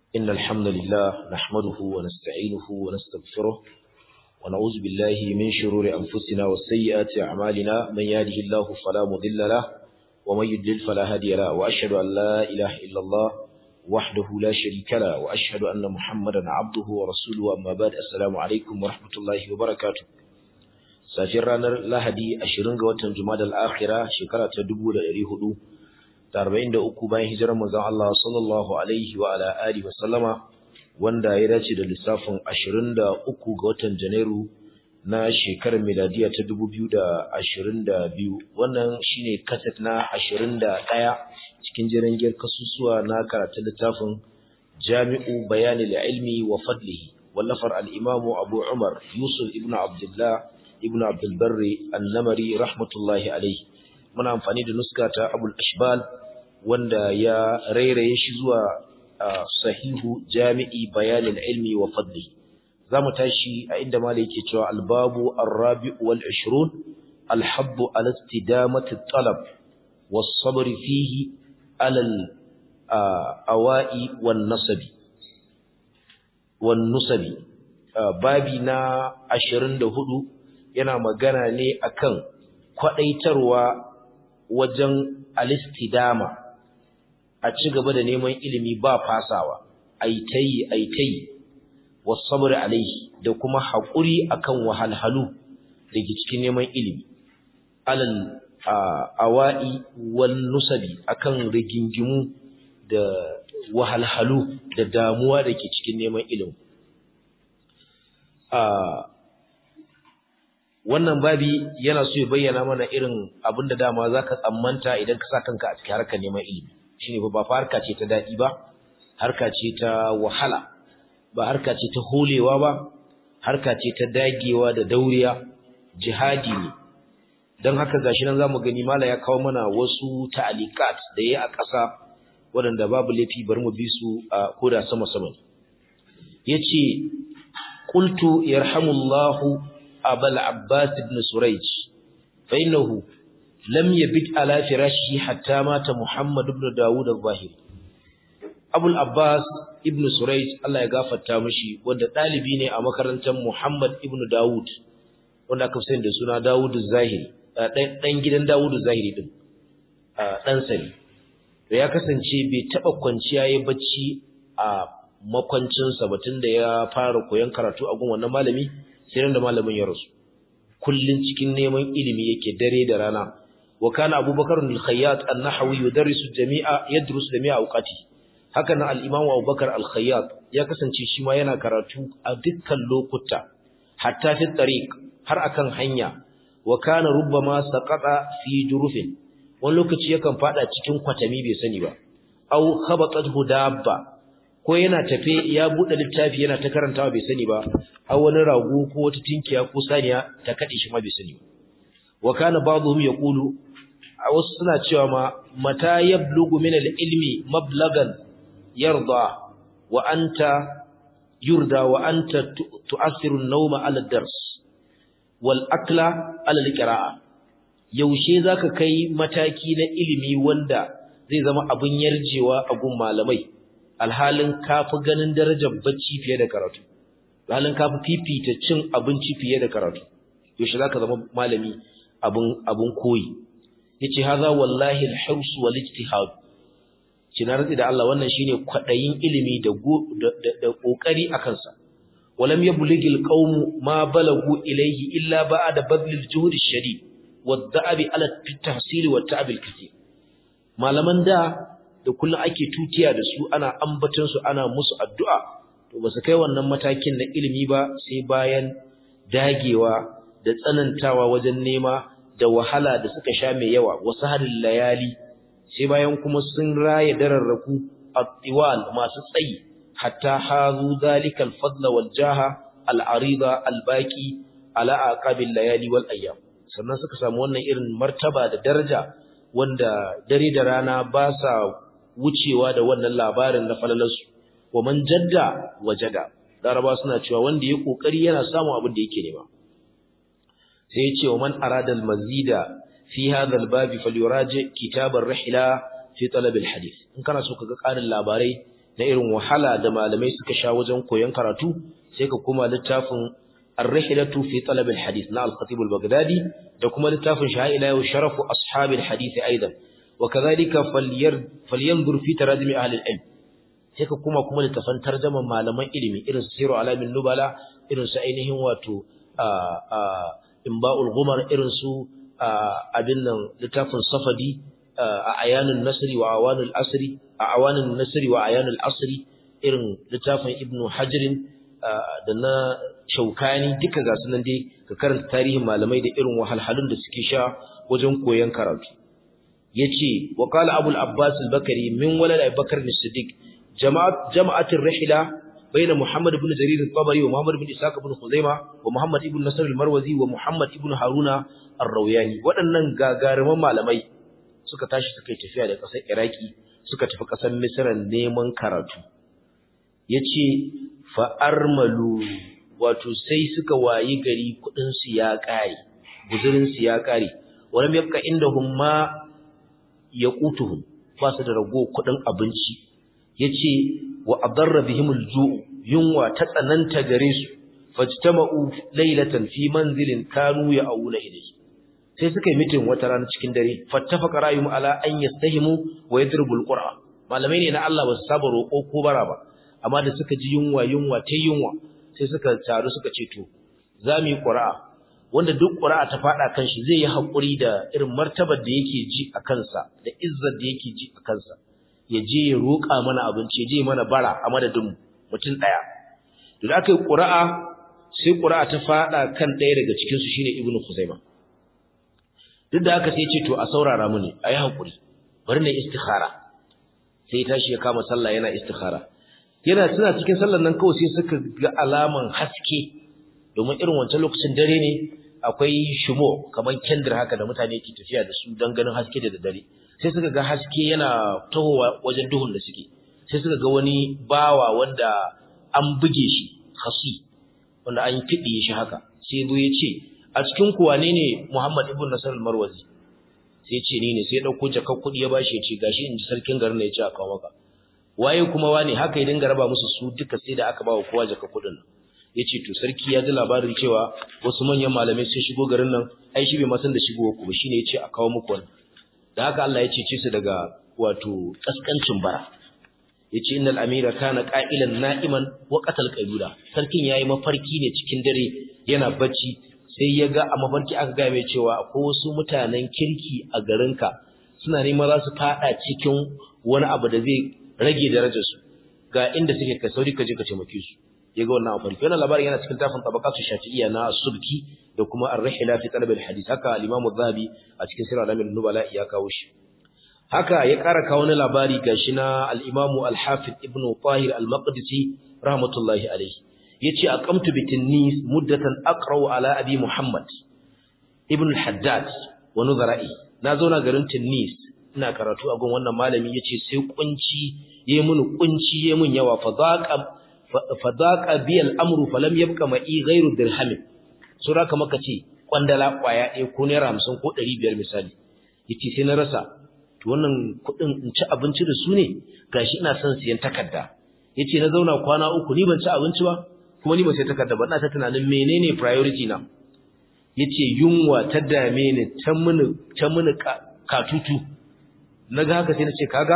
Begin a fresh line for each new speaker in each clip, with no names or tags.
إن الحمد لله نحمده ونستعينه ونستغفره ونعوذ بالله من شرور أنفسنا وسيئات أعمالنا من يهده الله فلا مضل له ومن يضلل فلا هادي له وأشهد أن لا إله إلا الله وحده لا شريك له وأشهد أن محمدا عبده ورسوله أما بعد السلام عليكم ورحمة الله وبركاته safiyar ranar Lahadi 20 ga watan Jumadal Akhira shekara ta 1443 bayan hijirar manzon Allah sallallahu alaihi wa ala alihi wa sallama wanda ya dace da lissafin 23 ga watan Janairu na shekarar miladiya ta 2022 wannan shine kaset na 21 cikin jirangiyar kasusuwa na karatun littafin Jami'u Bayanil Ilmi wa Fadlihi wallafar al-Imam Abu Umar Yusuf ibn Abdullah ibn Abdul Barri An-Namari rahmatullahi alayhi muna amfani da nuska ta Abul Ashbal wanda ya rairaye shi zuwa sahihu Jami'i Bayanil Ilmi wa Fadli zamu tashi a inda malai yake cewa al-babu ar-rabi' wal 20 al-habb al-istidamati at-talab was-sabr fihi ala al-awa'i wan-nasabi wan-nusabi babi na 24 yana magana ne akan kwadaitarwa wajen alistidama a ci gaba da neman ilimi ba fasawa aitayi aitayi wasabr alaihi da kuma haƙuri akan wahalhalu da ke cikin neman ilimi alal awa'i wal nusabi akan rigingimu da wahalhalu da damuwa da ke cikin neman ilimi wannan babi yana so ya bayyana mana irin abin da dama za ka tsammanta idan ka sa kanka a cikin harkar neman ilimi shine ba fa harka ce ta daɗi ba harka ce ta wahala ba harka ce ta holewa ba harka ce ta dagewa da dauriya jihadi ne don haka gashi nan zamu gani mala ya kawo mana wasu ta'alikat da yayi a ƙasa waɗanda babu laifi bari mu bi su a koda sama sama yace qultu yarhamullahu أبا العباس بن سريج فإنه لم يبت على فراشه حتى مات محمد بن داود الظاهري أبو العباس ابن سريج الله يغفر تامشي wanda ɗalibi ne a makarantar Muhammad ibn Dawud wanda aka fi da suna Dawud Zahiri ɗan gidan Dawud Zahiri din ɗan sani to ya kasance bai taɓa kwanciya ya bacci a makwancinsa batun da ya fara koyon karatu a gun wannan malami sai da malamin ya rasu kullun cikin neman ilimi yake dare da rana wa kana abubakar al-khayyat an-nahawi yudarisu jami'a yadrusu jami'a awqati haka nan al-imam abubakar al-khayyat ya kasance shi ma yana karatu a dukkan lokuta hatta fi tariq har akan hanya wa kana rubbama saqata fi jurufin wani lokaci yakan fada cikin kwatami bai sani ba aw khabatathu dabba ko yana tafe ya bude littafi yana ta karantawa bai sani ba a wani rago ko wata tinkiya ko saniya ta kade shi ma bai sani ba wa kana ba'dhum yaqulu a wasu suna cewa ma mata yablugu min al-ilmi mablagan yarda wa anta yurda wa anta tu'assiru an-nawma 'ala ad-dars wal akla 'ala al-qira'a yaushe zaka kai mataki na ilimi wanda zai zama abun yarjewa a gun malamai alhalin kafi ganin darajar bacci fiye da karatu alhalin kafi fifita cin abinci fiye da karatu yaushe zaka zama malami abun abun koyi yace haza wallahi al-hirs wal ijtihad kina rantsi da Allah wannan shine kwadayin ilimi da da kokari akan sa walam yabligil qaum ma balagu ilayhi illa ba'da badlil juhd ash-shadid wad-da'ab ala at-tahsil wa at-ta'ab al-kathir malaman da da kullum ake tutiya da su ana ambaton su ana musu addu'a to ba su kai wannan matakin na ilimi ba sai bayan dagewa da tsanantawa wajen nema da wahala da suka sha mai yawa wasu harin layali sai bayan kuma sun raya dararraku at-tiwal masu tsayi hatta hazu zalika al-fadla wal jaha al-arida al-baqi ala aqabil layali wal ayyam sannan suka samu wannan irin martaba da daraja wanda dare da rana ba sa wucewa da wannan labarin na falalarsu wa man jadda wajada laraba suna cewa wanda ya kokari yana samun abin da yake nema sai ya ce wa man arada al-mazida fi hadha al-babi falyuraji kitab ar-rihla fi talab al-hadith in kana so kaga karin labarai na irin wahala da malamai suka sha wajen koyon karatu sai ka kuma littafin ar-rihlatu fi talab al-hadith na al-khatib al-baghdadi da kuma littafin sha'ila wa sharafu ashab al-hadith aidan wa kadhalika falyanzur fi tarajim ahli al-ilm sai ka kuma kuma littafan tarjaman malaman ilimi irin su siru alamin nubala irin su ainihin wato imba'ul ghumar irin su abin nan littafin safadi a ayanun nasri wa awanul asri a awanun nasri wa ayanul asri irin littafin ibnu hajrin da na shaukani duka ga sunan dai ka karanta tarihin malamai da irin wahalhalun da suke sha wajen koyon karatu yace wa qala abul abbas al-bakari min walad abubakar as-siddiq jama'at jama'atir rihla بين محمد بن جرير الطبري ومحمد بن إسحاق بن خزيمة ومحمد بن نصر المروزي ومحمد بن هارون الروياني waɗannan gagaruman malamai suka tashi suka tafiya da ƙasar Iraki suka tafi ƙasar Misra neman karatu yace fa armalu wato sai suka wayi gari kudin su ya kare guzurin su ya kare walam yabqa indahum ma yaqutuhum ba su da rago kudin abinci yace wa adarra bihimul ju'u yunwa ta tsananta gare su fajtama'u laylatan fi manzilin kanu ya'una ilayhi sai suka yi mitin wata rana cikin dare fattafaqa ra'yum ala an yastahimu wa yadribul qur'a malamai ne na Allah ba su saba roƙo ko bara ba amma da suka ji yunwa yunwa ta yunwa sai suka taru suka ce to za mu yi qur'a wanda duk qur'a ta fada kan shi zai yi hakuri da irin martabar da yake ji a kansa da izzar da yake ji a kansa ya je ya roƙa mana abinci ya je mana bara a madadin mutum ɗaya to da aka yi ƙura'a sai ƙura'a ta faɗa kan ɗaya daga cikinsu shine ibnu khuzaima duk da aka sai ce to a saurara mu ne a yi haƙuri bari na istikhara sai tashi ya kama sallah yana istikhara yana suna cikin sallar nan kawai sai suka ga alaman haske domin irin wancan lokacin dare ne akwai shumo kamar kendir haka da mutane ke tafiya da su don ganin haske da daddare sai suka ga haske yana tahowa wajen duhun da suke sai suka ga wani bawa wanda an buge shi khasi wanda an kiɗiye shi haka sai zo ya ce a cikin ku wane ne Muhammad ibn Nasr al-Marwazi sai ya ce ni ne sai ya dauko jakar kuɗi ya bashi ya ce gashi in ji sarkin garin ne ya ce a kawo maka waye kuma wane haka ya dinga raba musu su duka sai da aka bawa kowa jakar kuɗin nan ya ce to sarki ya ji labarin cewa wasu manyan malamai sun shigo garin nan ai shi bai ma san da shigowa ku ba shine ya ce a kawo muku wannan da haka Allah ya cece su daga wato kaskancin bara yace innal amira kana qa'ilan na'iman wa qatal qailula sarkin yayi mafarki ne cikin dare yana bacci sai ya ga a mafarki aka ga mai cewa akwai wasu mutanen kirki a garinka suna neman za su fada cikin wani abu da zai rage darajar su ga inda suke ka sauri ka je ka taimake su ya ga wannan mafarki wannan labarin yana cikin tafin tabaqatu shafi'iyya na subki da kuma ar-rihla fi talab al-hadith haka al-imam az-zahabi a cikin sirr al-amin nubala ya kawo shi haka ya ƙara kawo wani labari gashi na al-imam al-hafiz ibn tahir al-maqdisi rahmatullahi alayhi yace aqamtu bi tinnis muddatan aqra'u ala abi muhammad ibn al-haddad wa nuzara'i na zauna garin tinnis ina karatu a gun wannan malami yace sai kunci yayi mun kunci yayi mun yawa fa zaqa fa zaqa bi al-amru falam yabqa ma'i ghayru dirhamin sura kamar kace kwandala kwaya ɗaya ko naira 50 ko 500 misali yace sai na rasa to wannan kuɗin in ci abinci da su ne gashi ina son siyan takarda yace na zauna kwana uku ni ban ci abinci ba kuma ni ban sai takarda ba ina ta tunanin menene priority na yace yunwa ta dame ni ta mini ta mini katutu naga haka sai na ce kaga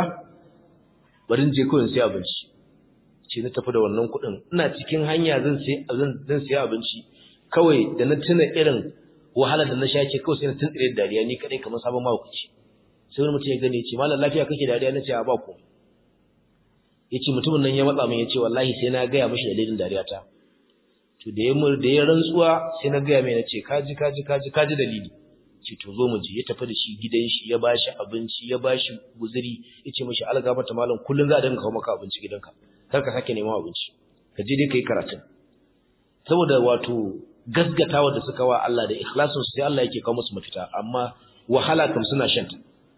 bari je kawai sai abinci ce na tafi da wannan kuɗin ina cikin hanya zan sai zan sai abinci kawai da na tuna irin wahala da na sha ce kawai sai na tuntsire dariya ni kadai kamar sabon mahaukaci sai wani mutum ya gane ce malam lafiya kake dariya na ce a ba ku ya ce mutumin nan ya matsa min ya ce wallahi sai na gaya mashi dalilin dariya ta to da ya da ya rantsuwa sai na gaya mai na ce kaji kaji kaji kaji dalili ce to zo mu je ya tafi da shi gidan shi ya bashi abinci ya bashi guzuri ya ce mashi alga mata malam kullun za a dinga kawo maka abinci gidanka kar ka sake neman abinci ka je dai kai karatun saboda wato gasgatawa da suka wa Allah da ikhlasin su sai Allah yake kawo musu mafita amma wahala kam suna shanta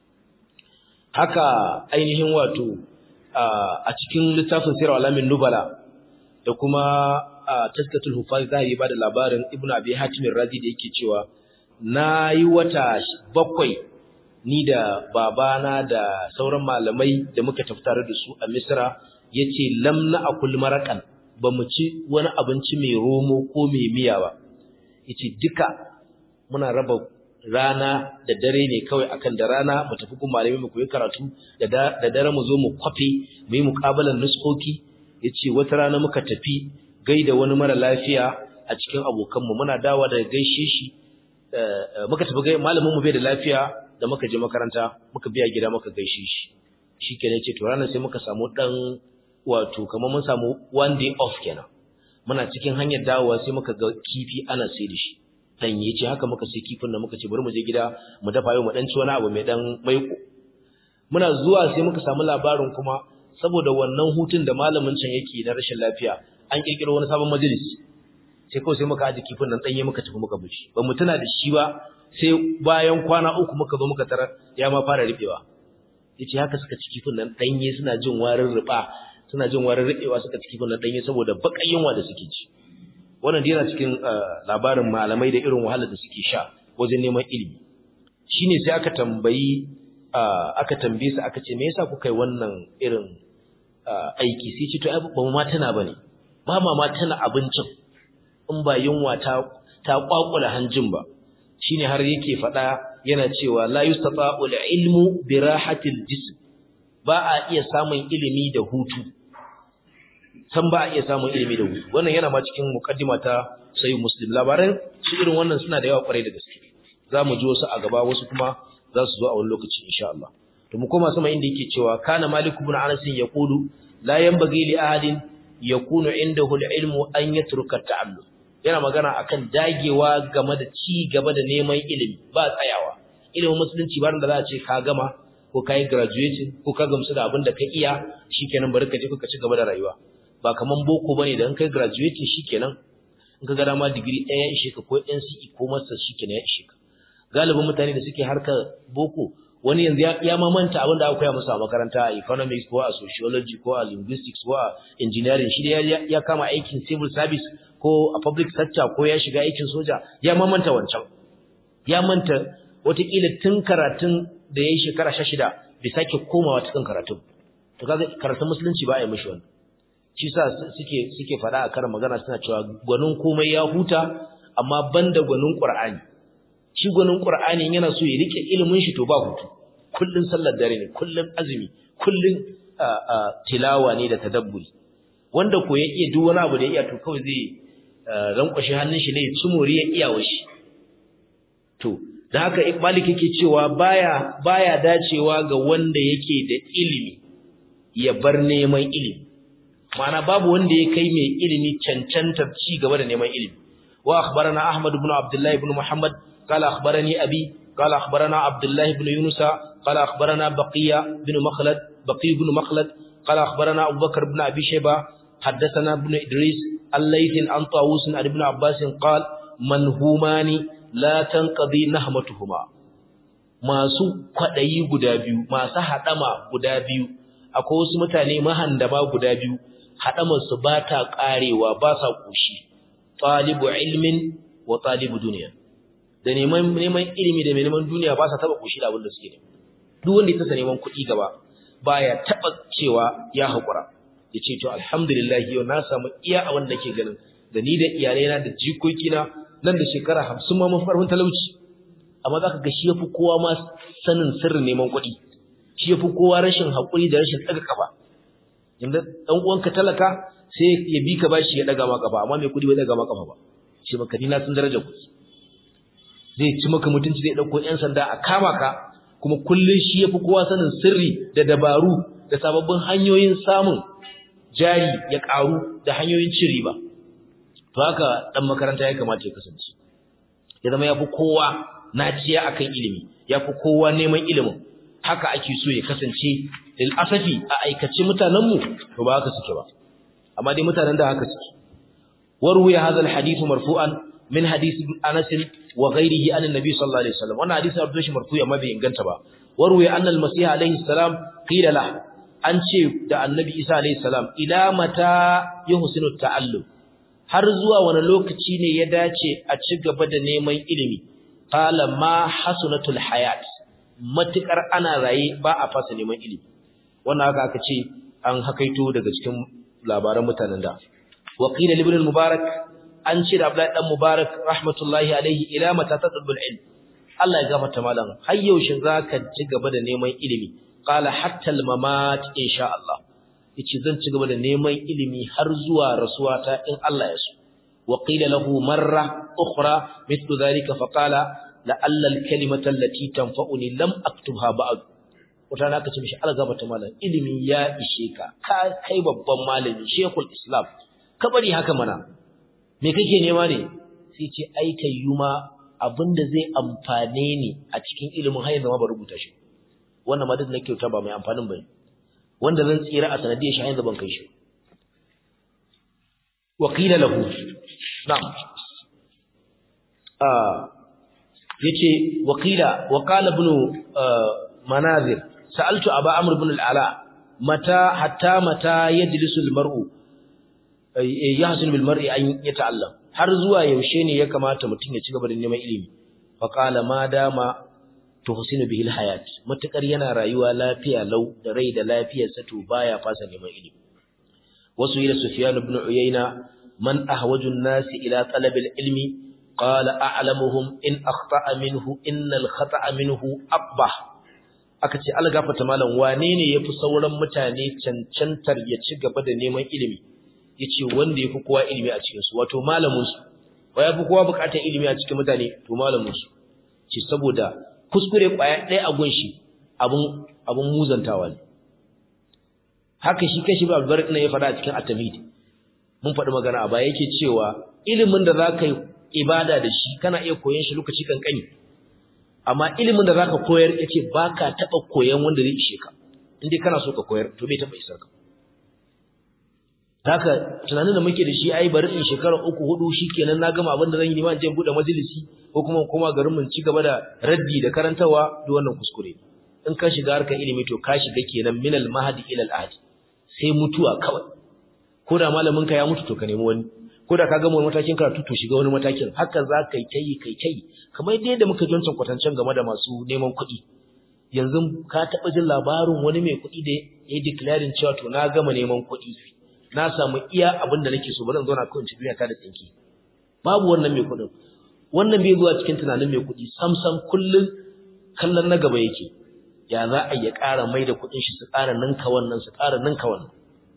haka ainihin wato a cikin littafin sirar alamin nubala da kuma taskatul hufaz zahiri ba da labarin ibnu abi hatim razi da yake cewa nayi wata bakwai ni da babana da sauran malamai da muka tafi tare da su a misra yace lam na'kul maraqan bamu ci wani abinci mai romo ko mai miya ba yace duka muna raba rana da dare ne kawai akan da rana mu tafi gun malami mu koyi karatu da da dare mu zo mu kwafe mu yi muqabalan nuskoki yace wata rana muka tafi gaida wani mara lafiya a cikin abokanmu muna dawa da gaishe shi muka tafi gai malamin mu bai da lafiya da muka je makaranta muka biya gida muka gaishe shi shikenan ce to ranar sai muka samu dan wato kamar mun samu one day off kenan muna cikin hanyar dawowa sai muka ga kifi ana sai da shi dan yace haka muka sai kifin da muka ce bari mu je gida mu dafa yau mu dan ci wani abu mai dan maiko muna zuwa sai muka samu labarin kuma saboda wannan hutun da malamin can yake na rashin lafiya an kirkiro wani sabon majalisi sai kawai sai muka aje kifin nan danye muka tafi muka bishi ba mu tuna da shi ba sai bayan kwana uku muka zo muka tarar ya ma fara ribewa yace haka suka ci kifin nan danye suna jin warin riba suna jin warin ribewa suka ci kifin nan danye saboda bakan yunwa da suke ci wannan dai yana cikin labarin malamai da irin wahalar da suke sha wajen neman ilimi shine sai aka tambayi aka tambaye su aka ce me yasa kuka yi wannan irin aiki sai ce to ai ba mu ma tana bane ba ma ma tana abincin in ba yunwa ta ta kwakula hanjin ba shine har yake fada yana cewa la yustata'u ilmu bi rahatil jism ba a iya samun ilimi da hutu san ba a iya samun ilimi da hutu wannan yana ma cikin mukaddima ta sayyid muslim labaran su irin wannan suna da yawa kwarai da gaske zamu ji wasu a gaba wasu kuma za su zo a wani lokaci insha Allah to mu koma sama inda yake cewa kana malik ibn anas yaqulu la yanbaghi li ahadin yakunu indahu al-ilmu an yatruka ta'allum yana magana akan dagewa game da ci gaba da neman ilimi ba tsayawa ilimin musulunci ba da za a ce ka gama ko kai graduating ko ka gamsu da abin da ka iya shikenan bari ka je ka ci gaba da rayuwa ba kaman boko bane da in kai graduating shikenan in ka ga dama digiri ɗaya ya ishe ka ko NCE ko master shikenan ya ishe ka galibin mutane da suke harkar boko wani yanzu ya mamanta abin da aka koya musu a makaranta a economics ko a sociology ko a linguistics ko a engineering shi ya kama aikin civil service ko a public sector ko ya shiga aikin soja ya mamanta wancan ya manta watakila tun karatun da ya yi shekara sha shida bai sake komawa cikin karatun to kaga karatun musulunci ba a yi mishi wannan shi sa suke suke faɗa a karin magana suna cewa gwanin komai ya huta amma banda gwanin qur'ani shi gwanin qur'ani yana so ya rike ilimin shi to ba hutu kullun sallar dare ne kullun azumi kullun tilawa ne da tadabburi wanda ko ya iya duk wani abu da ya iya to kawai zai rankwashe hannun shi ne ya ci moriya iyawa shi to da haka malik yake cewa baya baya dacewa ga wanda yake da ilimi ya bar neman ilimi ma'ana babu wanda ya kai mai ilimi cancantar ci gaba da neman ilimi wa akhbarana ahmad ibn abdullah ibn muhammad qala akhbarani abi qala akhbarana abdullah ibn yunus qala akhbarana baqiya ibn makhlad baqi ibn makhlad qala akhbarana abubakar ibn abi shayba حدثنا ابن إدريس الليث عن طاووس عن ابن عباس قال منهومان لا تنقضي نهمتهما masu kwadayi guda biyu masu hadama guda biyu akwai wasu mutane mahandama guda biyu hadamar su ba ta karewa ba sa koshi talibu ilmin wa talibu duniya da neman neman ilimi da neman duniya ba sa taba koshi da abin da suke duk wanda ya tasa neman kuɗi gaba baya taba cewa ya hakura ya ce to alhamdulillah yau na samu iya a wanda ke ganin da ni da iyalaina da jikokina nan da shekara hamsin ma mafarfin talauci amma za ka ga shi ya fi kowa ma sanin sirrin neman kuɗi shi ya fi kowa rashin haƙuri da rashin ɗaga ƙafa inda ɗan uwanka talaka sai ya bi ka bashi ya ɗaga ma ƙafa amma mai kuɗi bai ɗaga ma ƙafa ba shi maka ni na sun daraja kuɗi zai ci maka mutunci zai ɗauko ƴan sanda a kama ka kuma kullum shi ya fi kowa sanin sirri da dabaru da sababbin hanyoyin samun jari ya ƙaru da hanyoyin cin riba to haka dan makaranta ya kamata ya kasance ya zama yafi kowa naciya akan ilimi yafi kowa neman ilimin haka ake so ya kasance lil asafi a aikace mutanen mu to ba haka suke ba amma dai mutanen da haka suke warwiya hadha al hadith marfu'an min hadith Anas wa ghayrihi an annabi sallallahu alaihi wasallam wannan hadisi abdu shi marfu'i amma bai inganta ba warwiya anna al masih alaihi salam qila lahu an ce da annabi isa alayhi salam ila mata yuhsinu ta'allum har zuwa wani lokaci ne ya dace a ci gaba da neman ilimi qala ma hasunatul hayat matukar ana raye ba a fasa neman ilimi wannan haka aka ce an hakaito daga cikin labaran mutanen da wa qila ibn al-mubarak an ce da Abdullahi dan Mubarak rahmatullahi alaihi ila mata tadbul ilm Allah ya gafarta malam har yaushe zaka ci gaba da neman ilimi qala hatta al-mamat insha Allah yace zan ci gaba da neman ilimi har zuwa rasuwata in Allah ya so wa qila lahu marra ukhra mithlu dhalika fa qala la'alla al-kalimata allati tanfa'uni lam aktubha ba'd wata na ka ce mishi Allah gafarta malam ilimi ya ishe ka ka kai babban malami shekul islam ka bari haka mana me kake nema ne sai ce ai kayyuma abinda zai amfane ni a cikin ilimin har yanzu ma ba rubuta shi wannan ma duk na kyauta ba mai amfanin bane wanda zan tsira a sanadiyar shi har yanzu ban kai shi wa qila lahu na'am ah yace wa qila wa qala ibn manazir sa'altu aba amr ibn al-ala mata hatta mata yajlisu al-mar'u yahsun bil mar'i an yata'allam har zuwa yaushe ne ya kamata mutum ya ci gaba da neman ilimi fa qala ma dama tuhsinu bihi alhayat matakar yana rayuwa lafiya lau da rai da lafiyar sa to baya fasa neman ilimi wasu ila sufyan ibn uyayna man ahwaju an-nas ila talab al-ilmi qala a'lamuhum in akhta'a minhu innal khata'a minhu aqbah aka ce algafata malam wane ne yafi sauran mutane cancantar ya ci gaba da neman ilimi yace wanda yafi kowa ilimi a cikin su wato malamin su wa yafi kowa bukatar ilimi a cikin mutane to malamin su ce saboda kuskure kwaya ɗaya a gunshi abun abun muzantawa ne haka shi kashi ba albarik ne ya faɗa a cikin atamid mun faɗi magana a baya yake cewa ilimin da za ka yi ibada da shi kana iya koyon shi lokaci kankani amma ilimin da za ka koyar yace ba ka taɓa koyon wanda zai ishe ka in dai kana so ka koyar to bai taɓa isar ka haka tunanin da muke da shi ai bari in shekara uku hudu shikenan na gama abin da zan yi nima je bude majalisi ko kuma kuma garin mun ci gaba da raddi da karantawa duk wannan kuskure in ka shiga harkar ilimi to ka shiga kenan minal mahdi ila al ahdi sai mutuwa kawai ko da malamin ka ya mutu to ka nemi wani ko da ka gama wani matakin karatu to shiga wani matakin haka za ka yi kai kai kai kamar yadda muka joncan kwatancen game da masu neman kuɗi yanzu ka taɓa jin labarin wani mai kuɗi da ya declaring cewa to na gama neman kuɗi na samu iya abin da nake so bari in zauna kawai in ci duniya ta da tsinki babu wannan mai kuɗin wannan bai zuwa cikin tunanin mai kuɗi sam sam kullun kallon na gaba yake ya za a ya ƙara mai da kuɗin shi su ƙara ninka wannan su ƙara ninka wannan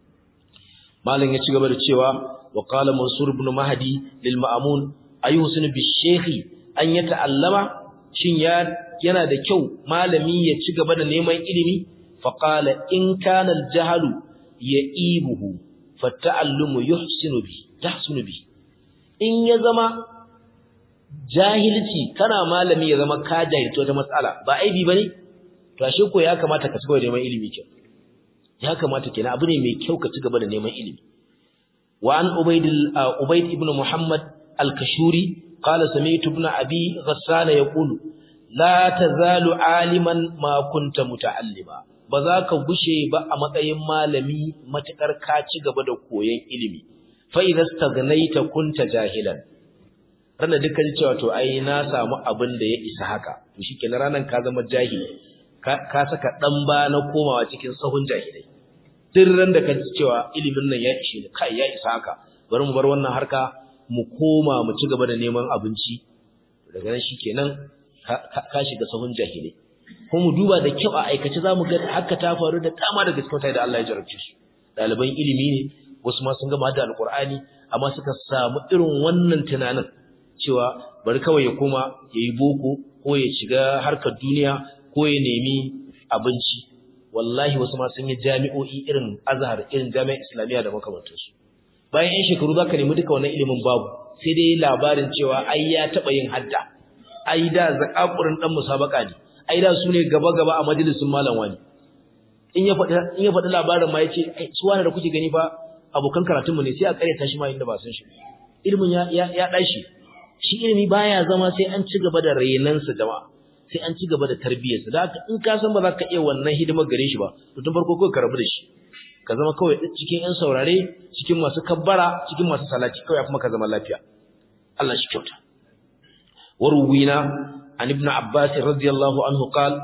malam ya ci gaba da cewa wa qala mansur ibn mahdi lil ma'mun ayuhsin bi shaykhi an yata'allama shin ya yana da kyau malami ya ci gaba da neman ilimi fa qala in kana al jahlu ya'ibuhu fata'allumu yuhsinu bi tahsunu bi in ya zama jahilci kana malami ya zama ka jahilci wata matsala ba aibi bane to ashe ko ya kamata ka cigaba da neman ilimi ke ya kamata kenan abu ne mai kyau ka cigaba da neman ilimi wa an ubayd ubayd ibn muhammad al-kashuri qala sami'tu ibn abi ghassan yaqulu la tazalu aliman ma kunta muta'allima ba za ka gushe ba a matsayin malami matukar ka ci gaba da koyon ilimi fa idza staghnaita kunta jahilan rana dukkan cewa to ai na samu abin da ya isa haka to shikenan ranan ka zama jahili ka saka dan ba na komawa cikin sahun jahilai duk ran da ka ji cewa ilimin nan ya ishe ni kai ya isa haka bari mu bar wannan harka mu koma mu ci gaba da neman abinci daga nan shikenan ka shiga sahun jahilai ko mu duba da kyau a aikace zamu ga haka ta faru da dama daga cikin mutane da Allah ya jarabce su ɗaliban ilimi ne wasu ma sun gama da alkur'ani amma suka samu irin wannan tunanin cewa bari kawai ya koma ya yi boko ko ya shiga harkar duniya ko ya nemi abinci wallahi wasu ma sun yi jami'o'i irin azhar irin jami'ar islamiyya da makamantansu bayan yan shekaru za ka nemi duka wannan ilimin babu sai dai labarin cewa ai ya taɓa yin hadda ai da zakakurin ɗan musabaka ne ai da su ne gaba-gaba a majalisun malam wani in ya faɗi labarin ma ya ce su wani da kuke gani fa abokan karatunmu ne sai a ƙaryata shi ma inda ba san shi ilimin ya ɗashi shi ilimi baya zama sai an ci gaba da renansa jama'a sai an ci gaba da tarbiyyarsa da haka in ka san ba za ka iya wannan hidimar gare shi ba to tun farko kawai ka rabu da shi ka zama kawai cikin ƴan saurare cikin masu kabbara cikin masu salati kawai kuma ka zama lafiya Allah shi kyauta waruwina عن ابن عباس رضي الله عنه قال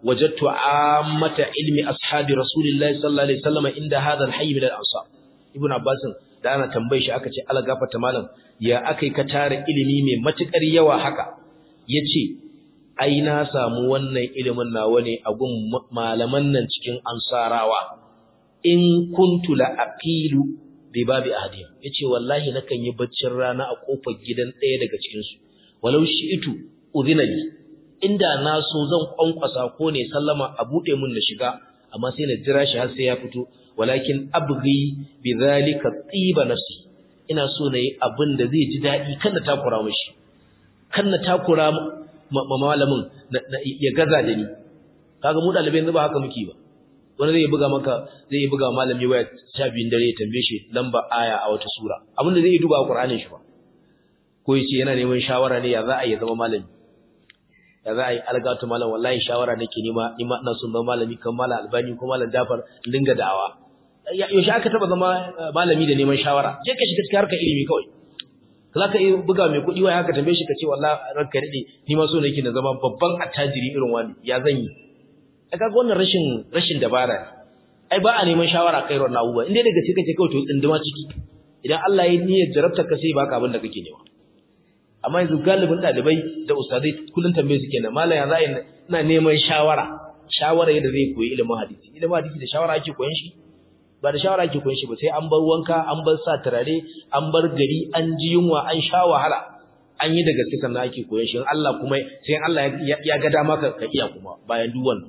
wajadtu ammata ilmi ashabi rasulillahi sallallahu alaihi wasallam inda hadha al-hayy min al-ansar ibn abbas da ana tambaye shi aka ce ala gafarta malam ya akai ka tare ilimi mai matukar yawa haka yace ai na samu wannan ilimin nawa ne a gun malaman nan cikin ansarawa in kuntu la aqilu bi babi ahadiyya yace wallahi nakan yi baccin rana a kofar gidan ɗaya daga cikin su walau shi'itu udhina li inda na so zan kwankwasa ko ne sallama a bude mun na shiga amma sai na jira shi har sai ya fito walakin abghi bi zalika tiba nafsi ina so na yi abin da zai ji daɗi kan na takura mashi kan na takura malamin ya gaza da ni kaga mu ɗalibai yanzu ba haka muke ba wani zai buga maka zai buga malami waya sha biyun dare ya tambaye shi lamba aya a wata sura abin da zai yi duba a Qur'anin shi ba ko yace yana neman shawara ne ya za a yi zama malami ya za a yi algatu malam wallahi shawara nake nema ni ma ina son zama malami kan malam albani ko malam jafar dinga da'awa yaushe aka taba zama malami da neman shawara je ka shiga cikin harkar ilimi kawai za ka iya buga mai kuɗi wai haka tambaye shi ka ce wallahi ranka daɗe ni ma so nake na zama babban attajiri irin wani ya zan yi a kaga wannan rashin rashin dabara ne ai ba a neman shawara kai wannan abubuwa inda daga cikin kake kawai to tsinduma ciki idan Allah ya niyyar jarabta ka sai baka abin da kake nema amma yanzu galibin ɗalibai da ustadai kullum tambaye su kenan malam ya za ina neman shawara shawara yadda zai koyi ilimin hadisi ilimin hadisi da shawara ake koyon shi ba da shawara ake koyon shi ba sai an bar wanka an bar sa turare an bar gari an ji yunwa an sha wahala an yi da gaske sannan ake koyon shi Allah kuma sai Allah ya ga dama ka iya kuma bayan duk wannan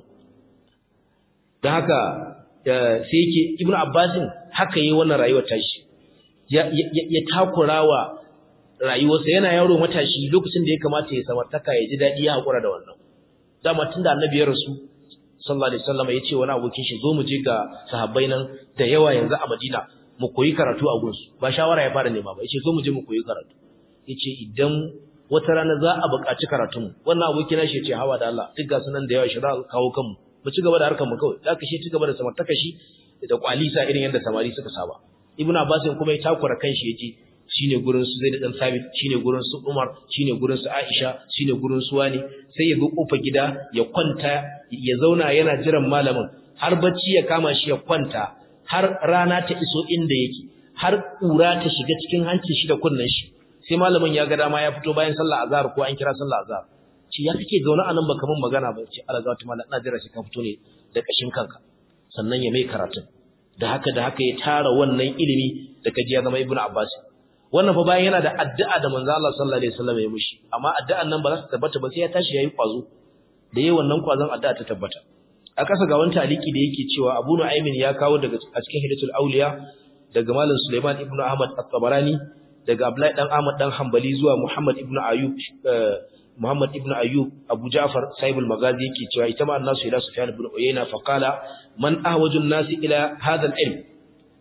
dan haka sai yake Ibn Abbasin haka yi wannan rayuwar tashi ya ya takurawa rayuwarsa yana yaro matashi lokacin da ya kamata ya samartaka ya ji daɗi ya haƙura da wannan dama tun da annabi ya rasu sallallahu alaihi wasallam ya ce wani abokin shi zo mu je ga sahabbai nan da yawa yanzu a Madina mu koyi karatu a gunsu ba shawara ya fara nema ba yace zo mu je mu koyi karatu yace idan wata rana za a buƙaci karatun mu wannan abokin shi yace hawa da Allah duk ga sunan da yawa shi za kawo kanmu mu ci gaba da harkar mu kawai da shi ci gaba da samartaka shi da kwalisa irin yadda samari suka saba ibnu abbas kuma ya takura kanshi yace shine gurin su Zaid dan Sabit shine gurin su Umar shine gurin su Aisha shine gurin su wani sai ya zo kofa gida ya kwanta ya zauna yana jiran malamin har bacci ya kama shi ya kwanta har rana ta iso inda yake har kura ta shiga cikin hancin shi da kunnen shi sai malamin ya ga dama ya fito bayan sallah azhar ko an kira sallah azhar ci ya kake zauna anan baka mun magana ba ce Allah zata mallan ina jira shi ka fito ne da kashin kanka sannan ya mai karatun da haka da haka ya tara wannan ilimi da kaji ya zama Ibn Abbas wannan fa bayan yana da addu'a da manzo Allah sallallahu alaihi wasallam ya mushi amma addu'an nan ba za ta tabbata ba sai ya tashi yayi kwazo da yayin wannan kwazon addu'a ta tabbata a kasa ga wani taliki da yake cewa Abu Nu'aymin ya kawo daga a cikin Hidayatul Awliya daga Malam Sulaiman ibn Ahmad at-Tabarani daga Abdullahi dan Ahmad dan Hanbali zuwa Muhammad ibn Ayyub Muhammad ibn Ayyub Abu Ja'far Sahibul Magazi yake cewa ita ma annasu ila Sufyan ibn Uyayna fa qala man ahwajun nasi ila hadha al-ilm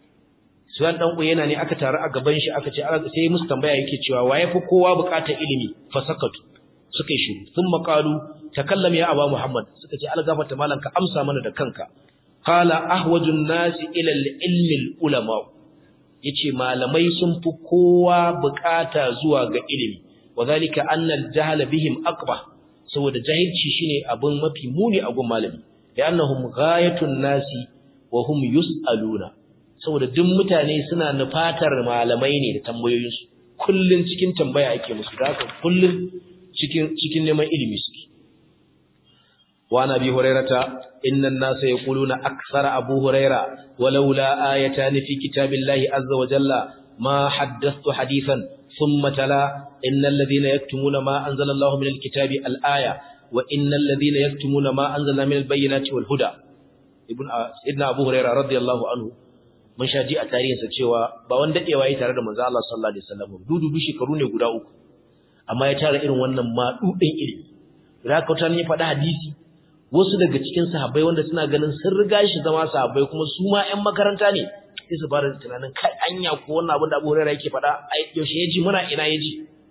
Suwan dan Uyayna ne aka taru a gaban shi aka ce sai musu tambaya yake cewa waye fi kowa bukatar ilimi fa sakatu suka yi shiru thumma qalu takallam ya aba Muhammad suka ce algafata malan ka amsa mana da kanka qala ahwajun nasi ila al-ilmi al-ulama yace malamai sun fi kowa bukata zuwa ga ilimi wadhalika anna al-jahla bihim aqba saboda jahilci shine abun mafi muni a gun malami li'annahum ghayatun nasi wa hum yus'aluna saboda duk mutane suna nufatar malamai ne da tambayoyinsu kullun cikin tambaya ake musu da haka kullun cikin cikin neman ilimi suke wa nabi hurairata innan nasa yaquluna akthara abu huraira walaula ayatan fi kitabillahi azza wa jalla ma haddathtu hadithan thumma tala innal ladhina yaktumuna ma anzala Allahu minal kitabi al-aya wa innal ladhina yaktumuna ma anzalna minal bayyinati wal huda ibn ibn abu huraira radiyallahu anhu mun sha ji a tarihinsa cewa ba wanda dadewa yi tare da manzo Allah sallallahu alaihi wasallam dudu shekaru ne guda uku amma ya tara irin wannan madudin ilimi da ka tani faɗa hadisi wasu daga cikin sahabbai wanda suna ganin sun riga shi zama sahabbai kuma su ma ƴan makaranta ne sai su fara tunanin kai anya ko wannan abin da Abu Hurairah yake faɗa ai yaushe yaji muna ina yaji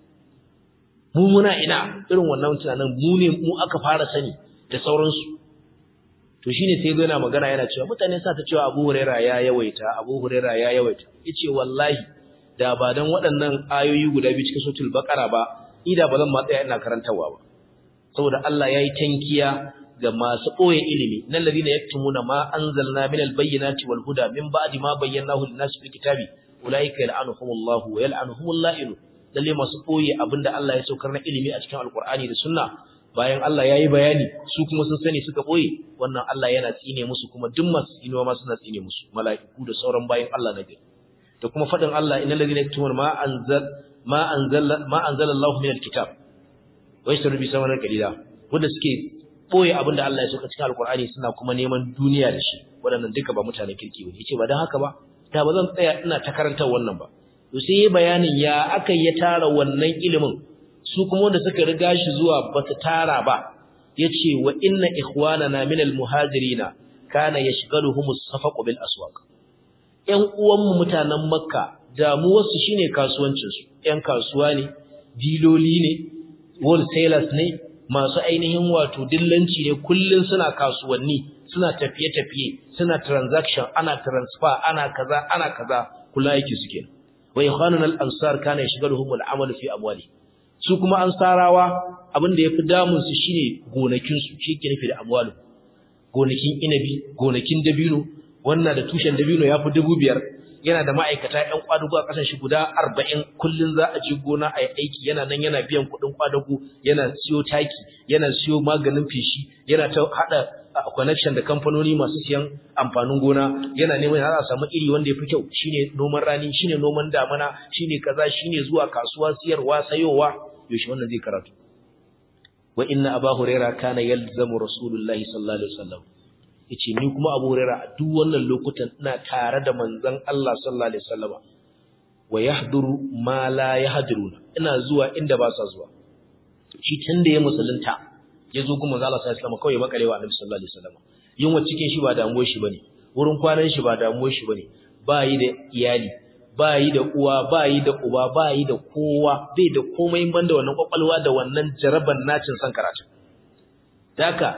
mu muna ina irin wannan tunanin mu ne mu aka fara sani da sauransu to shine sai zo yana magana yana cewa mutane sa ta cewa Abu Huraira ya yawaita Abu Huraira ya yawaita yace wallahi da ba dan waɗannan ayoyi guda biyu cikin suratul baqara ba ida ba zan ma tsaya ina karantawa ba saboda Allah yayi tankiya ga masu ɓoye ilimi nan ladina yaktumuna ma anzalna min albayyinati wal huda min ba'di ma bayyanahu lin-nas fil kitabi ulaika yal'anuhumullahu wa yal'anuhumul la'inu lalle masu ɓoye abinda Allah ya saukar na ilimi a cikin alqur'ani da sunna bayan Allah yayi bayani su kuma sun sani suka ɓoye wannan Allah yana tsine musu kuma duk masu tsinewa ma suna tsine musu mala'iku da sauran bayan Allah na gari da kuma fadin Allah innal ladina yaktumuna ma anzal ma anzala ma anzala Allahu min alkitab wa yashtaru bi samanan qalila wanda suke boye abinda Allah ya saka cikin alkur'ani suna kuma neman duniya da shi waɗannan duka ba mutane kirki ba yace ba dan haka ba ta ba zan tsaya ina ta karantar wannan ba to sai yi bayanin ya aka ya tara wannan ilimin su kuma wanda suka riga shi zuwa ba su tara ba yace wa inna ikhwanana min almuhajirina kana yashghaluhum as-safaq bil aswaq ƴan uwanmu mutanen makka damuwarsu shine kasuwancinsu ƴan kasuwa ne diloli ne wholesalers ne masu ainihin wato dillanci ne kullun suna kasuwanni suna tafiye-tafiye suna transaction ana transfer ana kaza ana kaza kula yake suke wa ikhwanun al-ansar kana yashghaluhum al-amal fi amwali su kuma ansarawa abin da yafi damun su shine gonakin su shi ke nufi da amwalu gonakin inabi gonakin dabino wannan da tushen dabino yafi dubu biyar yana da ma'aikata ƴan kwadugo a ƙasar shi guda 40 kullun za a je gona a yi aiki yana nan yana biyan kuɗin kwadugo yana siyo taki yana siyo maganin feshi yana ta hada connection da kamfanoni masu siyan amfanin gona yana neman har a samu iri wanda yafi kyau shine noman rani shine noman damana shine kaza shine zuwa kasuwa siyarwa sayowa yaushe wannan zai karatu wa inna aba huraira kana yalzamu rasulullahi sallallahu alaihi wasallam yace ni kuma Abu Hurairah a duk wannan lokutan ina tare da manzon Allah sallallahu alaihi wasallam wa yahduru ma la yahduruna ina zuwa inda ba sa zuwa shi tunda ya musulunta yazo kuma manzon Allah sallallahu alaihi wasallam kawai makalewa Annabi sallallahu alaihi wasallam yunwa cikin shi ba damuwar shi bane wurin kwanan shi ba damuwar shi bane ba yi da iyali ba yi da uwa ba yi da uba ba yi da kowa bai da komai banda wannan kwakwalwa da wannan jaraban nacin san karatu daka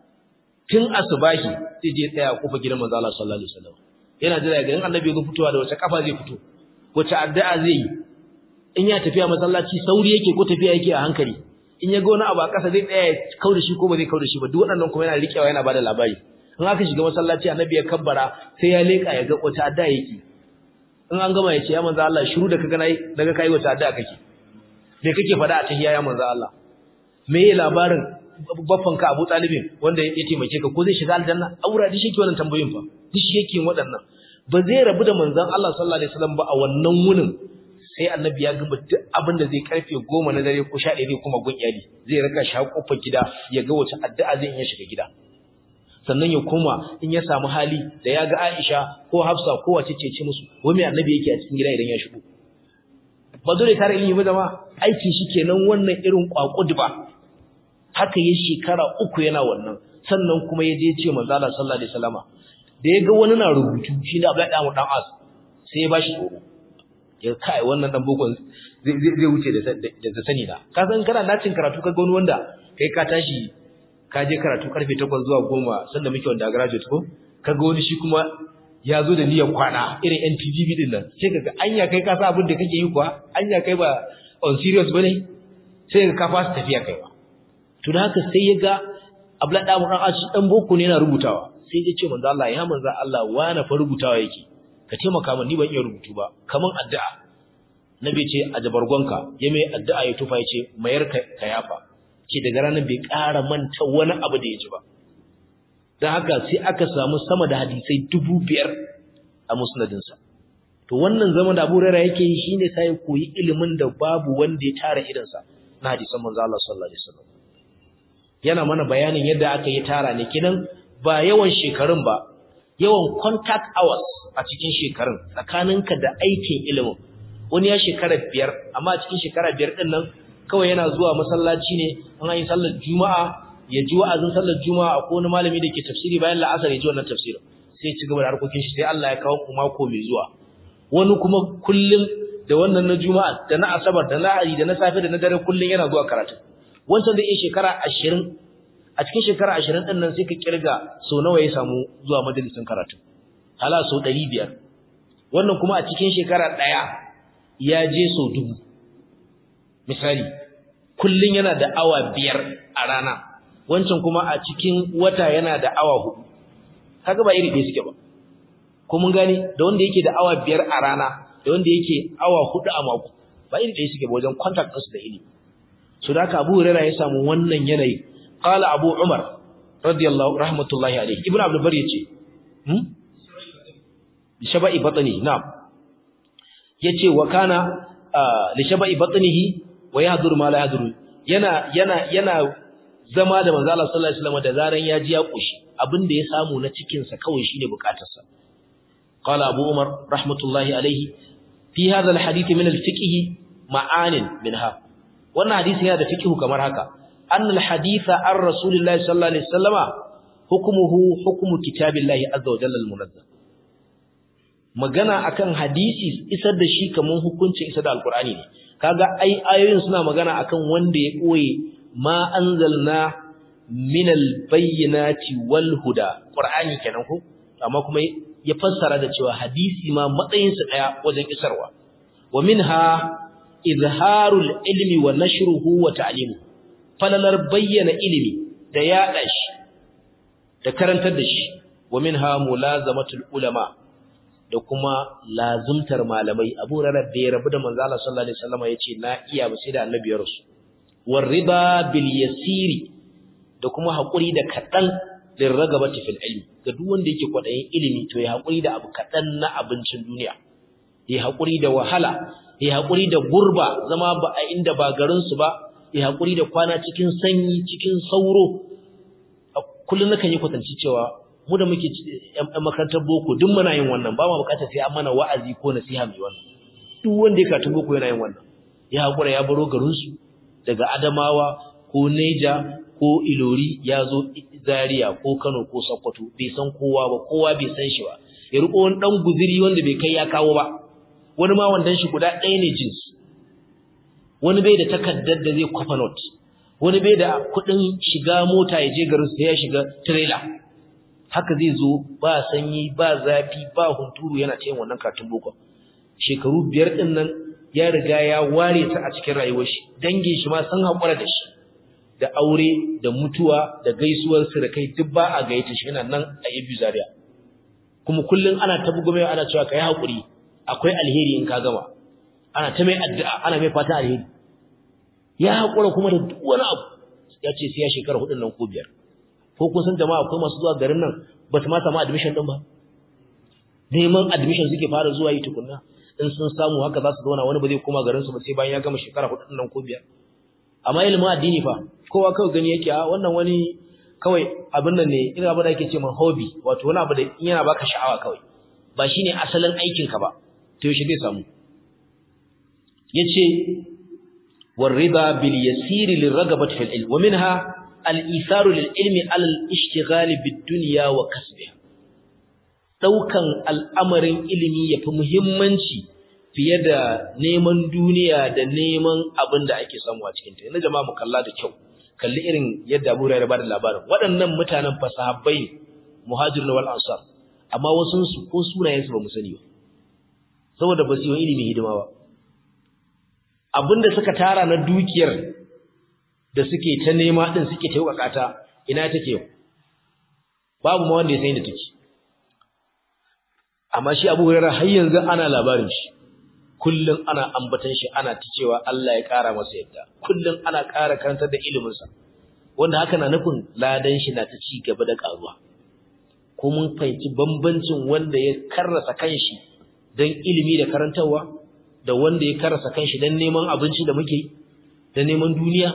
tun asubahi zai je tsaya a kofar gidan manzo Allah sallallahu alaihi wasallam yana jira ga in annabi ya fitowa da wace kafa zai fito wace addu'a zai yi in ya tafiya masallaci sauri yake ko tafiya yake a hankali in ya ga wani abu a ƙasa zai tsaya ya kauda shi ko ba zai kauda shi ba duk waɗannan kuma yana riƙewa yana bada labari in aka shiga masallaci annabi ya kabbara sai ya leƙa ya ga wace addu'a yake in an gama ya ce ya manzo Allah shiru da kaga nayi daga kai wace addu'a kake me kake faɗa a tahiyya ya manzo Allah me labarin baffanka Abu Talibin wanda ya taimake ka ko zai shiga aljanna aura dishi yake wannan tambayoyin fa dishi yake waɗannan ba zai rabu da manzon Allah sallallahu alaihi wasallam ba a wannan wunin sai annabi ya gama duk abin da zai karfe 10 na dare ko 11 zai kuma gun iyali zai raka shi kofar gida ya ga wace addu'a zai iya shiga gida sannan ya koma in ya samu hali da ya ga Aisha ko Hafsa ko wace ce ce musu wai me annabi yake a cikin gida idan ya shigo ba dole tare ilimi ba zama aikin shi kenan wannan irin kwakudu ba haka ya shekara uku yana wannan sannan kuma ya je ce manzo Allah sallallahu alaihi wasallama da ya ga wani na rubutu shi da Abdullahi dan dan As sai ya bashi tsoro ya kai wannan dan bokon zai zai wuce da da sani da ka san kana nacin karatu kaga wani wanda kai ka tashi ka je karatu karfe 8 zuwa 10 sanda muke wanda graduate ko kaga wani shi kuma ya zo da niyyar kwana irin NPDB din nan sai kaga anya kai ka sa abin da kake yi kuwa anya kai ba on serious bane sai ka fasa tafiya kai ba to da haka sai ya ga Abdullahi dan Ashi dan boko ne yana rubutawa sai ya ce manzo Allah ya manzo Allah wani fa rubutawa yake ka taimaka min ni ban iya rubutu ba kaman addu'a nabi ce a jabargonka ya mai addu'a ya tufa ya ce mayar ka yafa ce daga ranar bai ƙara manta wani abu da ya ji ba don haka sai aka samu sama da hadisai dubu biyar a musnadinsa to wannan zaman da abu rara yake yi shine sai koyi ilimin da babu wanda ya tara irinsa na hadisan manzo Allah sallallahu alaihi wasallam yana mana bayanin yadda aka yi tara ne kinan ba yawan shekarun ba yawan contact hours a cikin shekarun tsakaninka da aikin ilimin wani ya shekara biyar amma a cikin shekara biyar din nan kawai yana zuwa masallaci ne an yi sallar juma'a ya ji wa'azin sallar juma'a ko wani malami da ke tafsiri bayan la'asar ya ji wannan tafsirin sai ci gaba da harkokin shi sai Allah ya kawo ku mako mai zuwa wani kuma kullum da wannan na juma'a da na asabar da lahadi da na safe da na dare kullum yana zuwa karatu wancan da iya shekara ashirin a cikin shekara ashirin ɗin nan sai ka kirga sau nawa ya samu zuwa majalisin karatu hala sau ɗari biyar wannan kuma a cikin shekara ɗaya ya je sau dubu misali kullum yana da awa biyar a rana wancan kuma a cikin wata yana da awa hudu kaga ba iri ɗaya suke ba ko mun gani da wanda yake da awa biyar a rana da wanda yake awa hudu a mako ba iri ɗaya suke ba wajen contact ɗinsu da ilimi so da haka Abu Hurairah ya samu wannan yanayi qala Abu Umar radiyallahu rahmatullahi alayhi Ibn Abdul Bar yace hmm shaba'i batni na'am yace wa kana li shaba'i batnihi wa yahduru ma la yahduru yana yana yana zama da manzo Allah sallallahu alaihi wasallam da zaran ya ji ya kushi abinda ya samu na cikin sa kawai shine bukatarsa qala abu umar rahmatullahi alaihi fi hadha alhadith min alfiqh ma'anin minha wannan hadisi yana da fiqh kamar haka anna alhaditha an rasulillahi sallallahu alaihi wasallama hukmuhu hukmu kitabillahi azza wa jalla almunazzal magana akan hadisi isar da shi kaman hukuncin isar da alqur'ani ne kaga ai ayoyin suna magana akan wanda ya koye ma anzalna minal bayyinati wal huda qur'ani kenan ko amma kuma ya fassara da cewa hadisi ma matsayin sa daya wajen isarwa wa minha izharul ilmi wa nashruhu wa ta'limu falalar bayyana ilimi da yada shi da karantar da shi wa minha mulazamatul ulama da kuma lazumtar malamai Abu Hurairah da ya rabu da manzo Allah sallallahu alaihi wasallam yace na iya ba sai da annabi ya rasu warriba bil yasiri da kuma hakuri da kadan lin ragabati fil ilmi ga duk wanda yake kwadayin ilimi to ya hakuri da abu kadan na abincin duniya ya hakuri da wahala ya hakuri da gurba zama ba a inda ba garin su ba ya hakuri da kwana cikin sanyi cikin sauro kullun nakan yi kwatanci cewa mu da muke yan makarantar boko duk muna yin wannan ba ma bukatar sai an mana wa'azi ko nasiha mai wannan duk wanda ya karatu boko yana yin wannan ya hakura ya baro garin su daga Adamawa ko Neja ko Ilori ya zo Zaria ko Kano ko Sokoto bai san kowa ba kowa bai san shi ba ya riko wani dan guziri wanda bai kai ya kawo ba wani ma wandan shi guda ɗaya ne jins wani bai da takaddar da zai kwafa note wani bai da kuɗin shiga mota ya je garin sai ya shiga trailer haka zai zo ba sanyi ba zafi ba hunturu yana cikin wannan katun boko shekaru biyar din nan ya riga ya ware ta a cikin rayuwar shi dangin shi ma sun haƙura da shi da aure da mutuwa da gaisuwar sirkai duk ba a gayyata shi yana nan a Ibu Zaria kuma kullun ana ta bugo mai ana cewa kai haƙuri akwai alheri in ka gama ana ta mai addu'a ana mai fata alheri ya haƙura kuma da duk wani abu ya ce sai ya shekara hudun nan ko biyar ko kun san jama'a akwai masu zuwa garin nan ba su ma samu admission din ba neman admission suke fara zuwa yi tukunna in sun samu haka za su zauna wani ba zai koma garin su ba sai bayan ya gama shekara hudu nan ko biyar amma ilimin addini fa kowa kawai gani yake a wannan wani kawai abin nan ne ina abin da ake ce man hobby wato wani abu da yana baka sha'awa kawai ba shine asalin aikin ka ba to yaushe zai samu yace والرضا باليسير للرغبة في العلم ومنها الإيثار للعلم على الاشتغال بالدنيا وكسبها daukan al'amarin ilimi yafi muhimmanci fiye da neman duniya da neman abin da ake samu a cikin ta yanzu jama'a mu kalla da kyau kalli irin yadda Abu Hurairah bada labarin waɗannan mutanen fasahabbai muhajirin wal ansar amma wasun su ko sunayen su ba mu sani ba saboda ba su yi ilimi hidima ba abinda suka tara na dukiyar da suke ta nema din suke ta wakata ina take yau babu ma wanda ya san inda take amma shi Abu Hurairah har yanzu ana labarin shi kullun ana ambatan shi ana ta cewa Allah ya kara masa yadda kullun ana kara karantar da ilimin sa wanda haka na nufin ladan shi na ta ci gaba da karuwa ko mun fahimci bambancin wanda ya karrasa kanshi dan ilimi da karantarwa da wanda ya karasa kanshi dan neman abinci da muke da neman duniya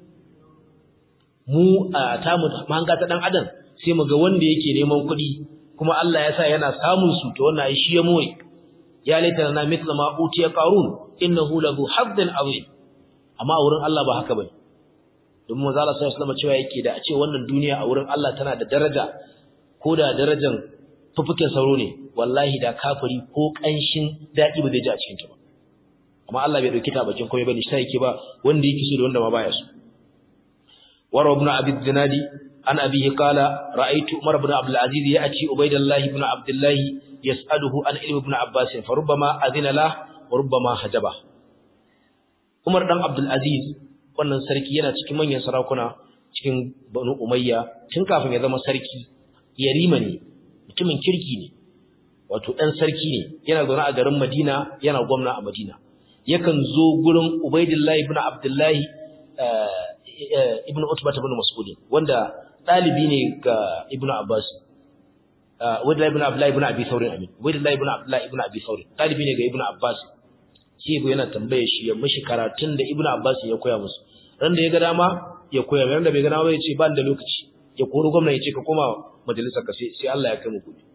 mu a tamu mahanga ta dan adam sai mu ga wanda yake neman kuɗi kuma Allah ya sa yana samun su to wannan ai shi ya moye ya laita na mithla ma utiya qarun innahu lahu hazzin azim amma a wurin Allah ba haka bane don manzo Allah sallallahu alaihi wasallam cewa yake da a ce wannan duniya a wurin Allah tana da daraja ko da darajar fufukin sauro ne wallahi da kafiri ko kanshin dadi ba zai ji a cikin ta ba amma Allah bai dauki ta bakin komai bane sai yake ba wanda yake so da wanda ma baya so wara ibn abi dinadi an abihi qala ra'aytu umar ibn abdul aziz ya'ti ubaydullah ibn abdullah yas'aluhu an ilmi ibn abbas fa rubbama adina la wa rubbama hajaba umar dan abdul aziz wannan sarki yana cikin manyan sarakuna cikin banu umayya tun kafin ya zama sarki yarima ne mutumin kirki ne wato dan sarki ne yana zaune a garin Madina yana gwamna a Madina yakan zo gurin Ubaidillah ibn Abdullah ibn Utbah ibn Mas'ud wanda dalibi ne ga Ibn Abbas Ubaidillah ibn Abdullah ibn Abi Thawr amin Ubaidillah ibn Abdullah ibn Abi Thawr dalibi ne ga Ibn Abbas sai go yana tambaye shi ya mishi karatun da Ibn Abbas ya koya musu ran da ya ga dama ya koya ran da bai ga dama ya ce ba da lokaci ya koro gwamna ya ce ka koma majalisar ka sai Allah ya kai mu gobe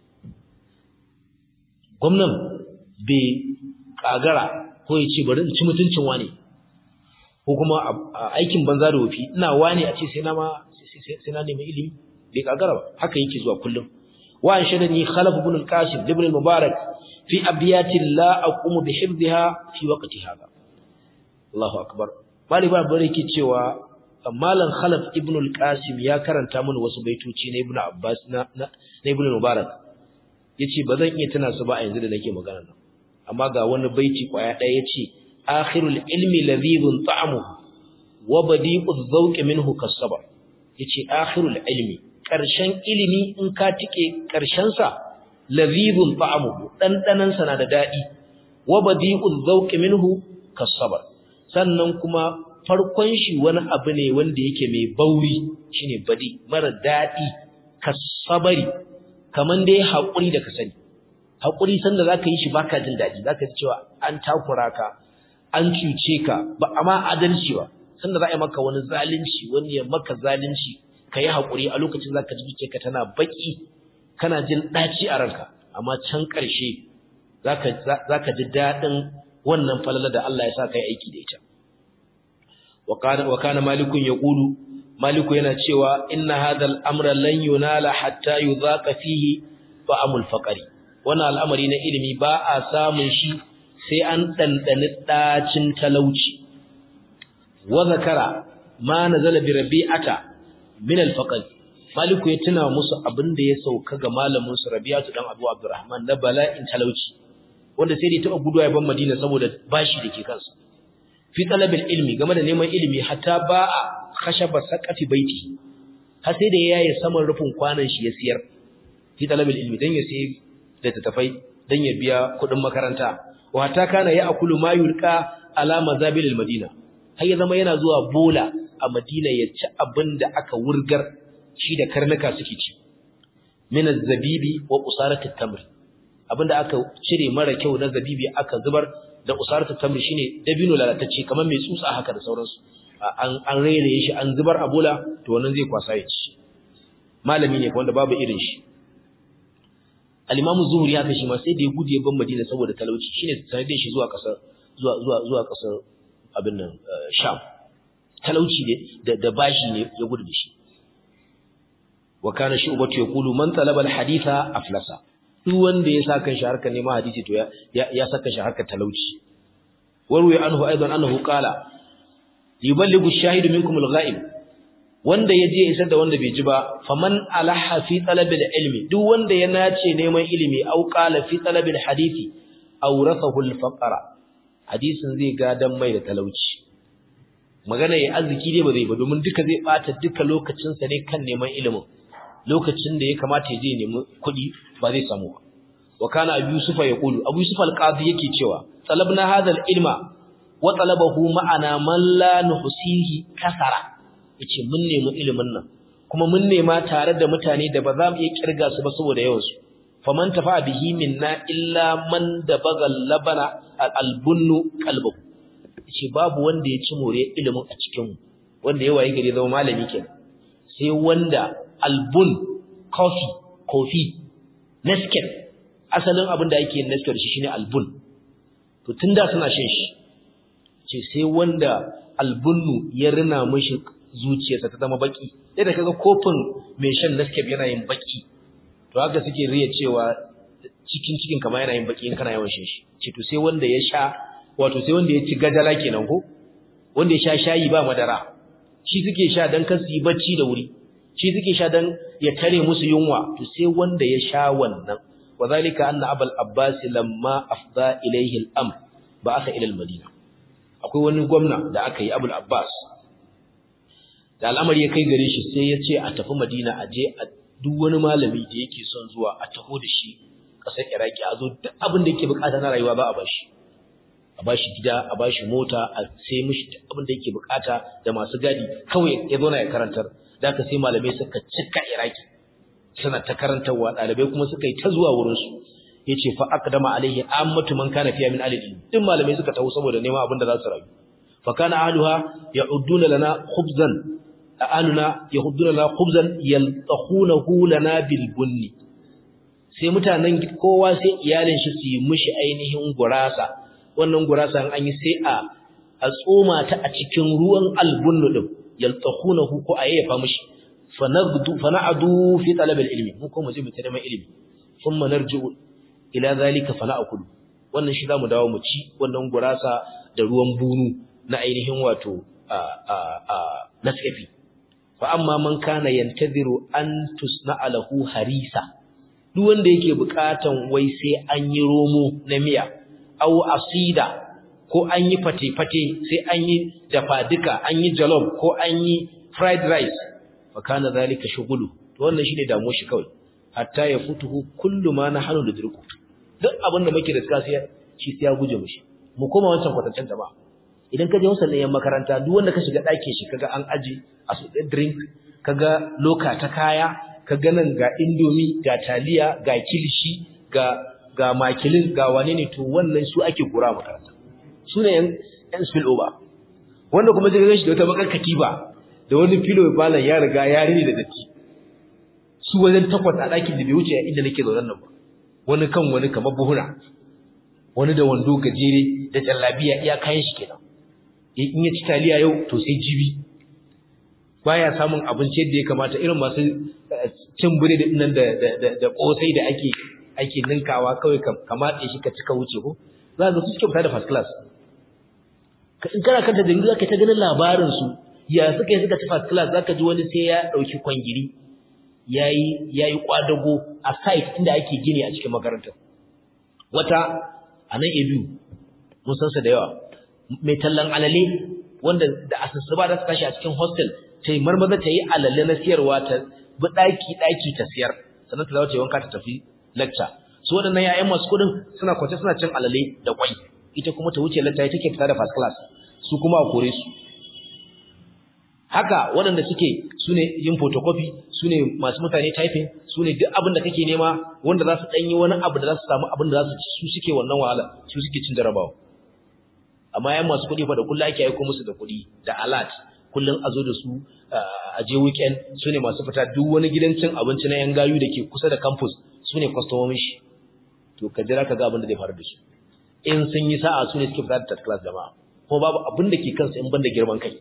gwamnan bai kagara ko ya ce bari in ci mutuncin wani ko kuma aikin banza da wofi ina wani a ce sai na ma sai na nemi ilimi bai kagara ba haka yake zuwa kullum wa an shadani khalaf ibn al-qasim ibn al-mubarak fi abyatin la aqumu bi hifdha fi waqti hada Allahu akbar bali ba bare yake cewa malam khalaf ibn al-qasim ya karanta mana wasu baitoci na ibn abbas na na ibn mubarak yace bazan iya tuna su ba a yanzu da nake magana nan amma ga wani baiti kwaya daya yace akhirul ilmi ladhibun ta'amuhu wa badi'uz zawqi minhu kasaba yace akhirul ilmi karshen ilimi in ka tike karshen sa ladhibun ta'amuhu dandanan sa na da dadi wa badi'uz zawqi minhu kasaba sannan kuma farkon shi wani abu ne wanda yake mai bauri shine badi mara dadi kasabari kaman dai hakuri da ka sani hakuri sanda zaka yi shi baka jin dadi zaka ji cewa an takura ka an cuce ka ba amma adalci ba sanda za a yi maka wani zalunci wani ya maka zalunci ka yi hakuri a lokacin zaka ji ka tana baki kana jin daci a ranka amma can ƙarshe zaka zaka ji dadin wannan falala da Allah ya sa kai aiki da ita wa kana malikun yaqulu maliku yana cewa inna hadal amra lan yunala hatta yudhaqa fihi fa'amul faqari wannan al'amari na ilimi ba a samun shi sai an dandani dacin talauci wa zakara ma nazala bi rabi'ata min al-faqr maliku ya tuna musu abin da ya sauka ga malamin su rabi'atu dan abu abdurrahman na bala'in talauci wanda sai dai ta gudu ya ban madina saboda bashi dake kansa fi talabil ilmi game da neman ilimi hatta ba a khashaba saqati baiti har sai da yayi saman rufin kwanan shi ya siyar fi talabil ilmi dan ya sai da tafai dan ya biya kudin makaranta wa hatta kana ya akulu ma yulqa ala mazabilil madina har ya zama yana zuwa bola a madina ya ci abin da aka wurgar shi da karnuka suke ci min az-zabibi wa qusaratit tamr abinda aka cire mara kyau na zabibi aka zubar da usaratu tamri shine dabino lalatacce kamar mai tsutsa haka da sauransu an an rairaye shi an zubar a bola to wannan zai kwasa ya ci malami ne wanda babu irin shi al-imamu zuhri haka shi ma sai da ya gudu ya ban madina saboda talauci shine sanadin shi zuwa kasar zuwa zuwa zuwa kasar abin nan sham talauci ne da da bashi ne ya gudu da shi wa kana shu'batu yaqulu man talaba al-haditha aflasa duk wanda ya saka shi harkar neman hadisi to ya ya saka shi harkar talauci warwi anhu aidan annahu qala yuballighu ash-shahidu minkum al-ghaib wanda yaje isar da wanda bai ji ba faman alaha fi talabil ilmi duk wanda ya nace neman ilimi au qala fi talabil hadisi awrathahu al-faqra hadisin zai gadan mai da talauci magana ya arziki ne ba zai ba domin duka zai bata duka lokacin sa ne kan neman ilimin lokacin da ya kamata ya je nemi kuɗi ba zai samu ba wa kana abu yusufa ya kulu abu yusufa alqadi yake cewa talabna hadha ilma wa talabahu ma'ana man la nuhsihi kasara yace mun nemi ilimin nan kuma mun nema tare da mutane da ba za mu iya kirga su ba saboda yawan su faman tafa bihi minna illa man da bagal labana albunnu qalbuhu yace babu wanda ya ci more ilimin a cikin mu wanda ya waye gari zama malami kenan sai wanda albun coffee coffee Nescafe asalin abin da yake Nescafe shi shine albun to tunda suna shan shi ce sai wanda albunnu ya rina mishi zuciyarsa ta zama baki sai da kaga kofin mai shan Nescafe yana yin baki to haka suke riya cewa cikin cikin kamar yana yin baki in kana yawan shan shi ce to sai wanda ya sha wato sai wanda ya ci gajala kenan ko wanda ya sha shayi ba madara shi suke sha dan kar su yi bacci da wuri shi suke sha dan ya tare musu yunwa to sai wanda ya sha wannan wadhalika anna abul abbas lamma afda ilayhi al-amr ba'atha ila al-madina akwai wani gwamna da aka yi abul abbas da al'amari ya kai gare shi sai ya ce a tafi madina a je a duk wani malami da yake son zuwa a taho da shi ƙasar iraki a zo duk abin da yake bukata na rayuwa ba a bashi a bashi gida a bashi mota a sai mishi duk abin da yake bukata da masu gadi kawai ya zo na ya karantar da aka sai malamai suka cika iraki suna ta karantarwa ɗalibai kuma suka yi ta zuwa wurinsu ya ce fa aqdama alaihi ammatu man kana fiya min alil duk malamai suka taho saboda neman abin da za su rayu fa kana ahluha ya'udduna lana khubzan ahluna yahudduna lana khubzan yaltahunahu lana bil bunni sai mutanen kowa sai iyalin shi su yi mishi ainihin gurasa wannan gurasa an yi sai a a tsoma ta a cikin ruwan albunnu din yaltahunahu ko ayyafa mishi fanagdu fana'adu fi talab ilmi mu ko mu je mu ta neman ilimi thumma narji'u ila zalika fana'kulu wannan shi zamu dawo mu ci wannan gurasa da ruwan bunu na ainihin wato a a a naskafi fa amma man kana yantaziru an tusna'a lahu harisa duk wanda yake bukatan wai sai an yi romo na miya aw asida ko an yi fate-fate sai an yi dafa duka an yi jollof ko an yi fried rice fa kana zalika shughulu to wannan shine damuwar shi kawai hatta ya futuhu kullu ma nahnu nadriku duk abin da muke da suka sai shi sai ya guje mushi mu koma wancan kwatancen jama'a idan ka je wasan yan makaranta duk wanda ka shiga ɗakin shi kaga an aji a su drink kaga loka ta kaya kaga nan ga indomi ga taliya ga kilishi ga ga makilin ga wane ne to wannan su ake kura makaranta su ne yan spill over wanda kuma zai ganin shi da wata bakar katiba da wani filo balan ya riga ya rini da datti su wajen takwas a ɗakin da bai wuce inda nake zaune nan ba wani kan wani kamar buhuna wani da wando gajere da jallabiya iya kayan shi kenan in ya ci taliya yau to sai jibi baya samun abinci yadda ya kamata irin masu cin biredi nan da da da kosai da ake ake ninkawa kawai ka matse shi ka cika wuce ko za ka su suke fita da first class in kana kanta da zaka ta ganin labarin su ya suka yi suka ci first class zaka ji wani sai ya dauki kwangiri yayi yayi kwadago a site inda ake gini a cikin makarantar wata anan ebu mun san sa da yawa mai tallan alale wanda da asusuba da suka shi a cikin hostel sai marmaza ta yi alale na siyarwa ta bi daki daki ta siyar sannan ta zawo ta wanka ta tafi lecture su waɗannan yayan masu kudin suna kwace suna cin alale da kwai ita kuma ta wuce lecture take fita da first class su kuma a kore su haka waɗanda suke sune yin photocopy sune masu mutane typing sune duk abin da kake nema wanda za su danyi wani abu da za su samu abin da za su ci su suke wannan wahala su suke cin jarabawa amma yan masu kuɗi fa da kullu ake aika musu da kuɗi da alert kullun a zo da su a je weekend sune masu fita duk wani gidan cin abinci na yan gayu da ke kusa da campus sune kwastomomin shi to ka jira ka ga abin da zai faru da su in sun yi sa'a sune suke fita da third class jama'a kuma babu abin da ke kansu in banda girman kai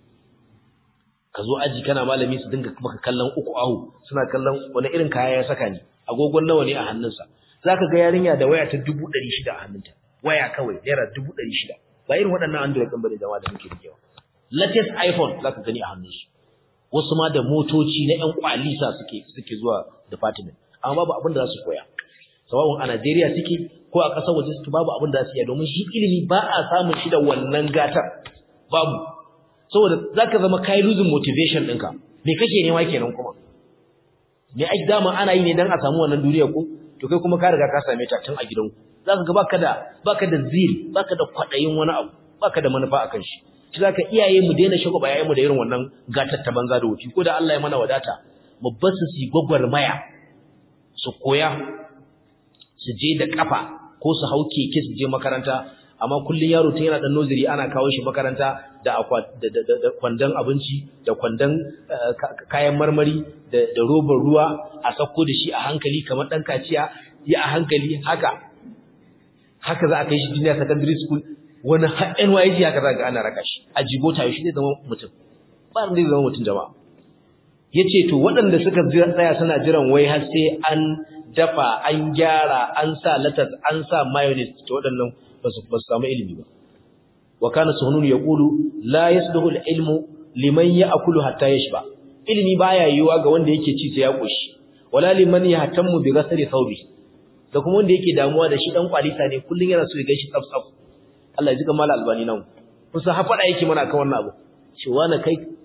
ka zo aji kana malami su dinga maka kallon uku ahu suna kallon wani irin kaya ya saka ni agogon nawa ne a hannunsa zaka ga yarinya da waya ta 600 a hannunta waya kawai naira 600 ba irin waɗannan android din bane jama'a da muke rikewa latest iphone zaka gani a hannunsu wasu ma da motoci na ƴan kwalisa suke suke zuwa department amma babu abin da za su koya sawa'un a Najeriya suke ko a ƙasar waje suke babu abin da za su yi domin shi ilimi ba a samun shi da wannan gatar babu saboda zaka zama kai losing motivation ɗinka me kake nema kenan kuma me ai dama ana yi ne dan a samu wannan duniya ko to kai kuma ka riga ka same ta tun a gidanku zaka ga baka da baka da zil baka da kwadayin wani abu baka da manufa akan shi shi zaka iyaye mu daina shago ba mu da irin wannan gatar ta banza da wuci ko da Allah ya mana wadata mu bar su su gwagwarmaya su koya su je da kafa ko su hau keke su je makaranta amma kullun yaro tun yana dan noziri ana kawo shi makaranta da da kwandon abinci da kwandon kayan marmari da robar ruwa a sako da shi a hankali kamar dan kaciya ya a hankali haka haka za a kai shi junior secondary school wani NYG haka za ga ana raka shi a jibota shi zai zama mutum ba zai zama mutum jama'a yace to waɗanda suka tsaya suna jiran wai har sai an dafa an gyara an sa latas an sa mayonnaise to waɗannan ba su samu ilimi ba wa kana suhunun yaqulu la yasduhu al-ilmu liman ya'kulu hatta yashba ilimi baya yiwuwa ga wanda yake ci sai ya koshi wala liman yahtammu bi ghasli thawbi da kuma wanda yake damuwa da shi dan kwalisa ne kullun yana so ya gaishe tsaf tsaf Allah ya ji kamar albani nan kusa ha fada yake mana kan wannan abu ce wani kai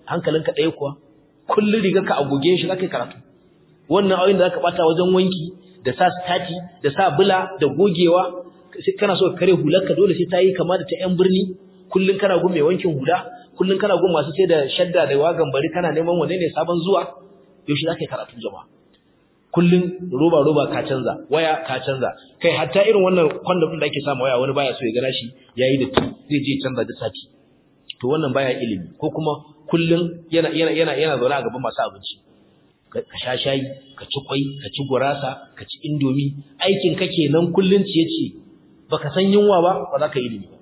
hankalinka ɗaya kuwa kullun rigarka a goge shi zaka yi karatu wannan ayoyin da zaka bata wajen wanki da sa stati da sa bula da gogewa sai kana so ka kare hularka dole sai ta yi kama da ta yan birni kullun kana gun mai wankin hula kullun kana gun masu sai da shadda da wagan bari kana neman wanne ne sabon zuwa yaushe zaka yi karatu jama'a kullun roba roba ka canza waya ka canza kai hatta irin wannan kwandon din da ake samu waya wani baya so ya gana shi yayi da zai je canza da sati to wannan baya ilimi ko kuma kullun yana yana yana yana zaune a gaban masu abinci ka sha shayi ka ci kwai ka ci gurasa ka ci indomi aikin ka kenan kullun ciye ciye baka san yunwa ba ba za ka yi ilimi ba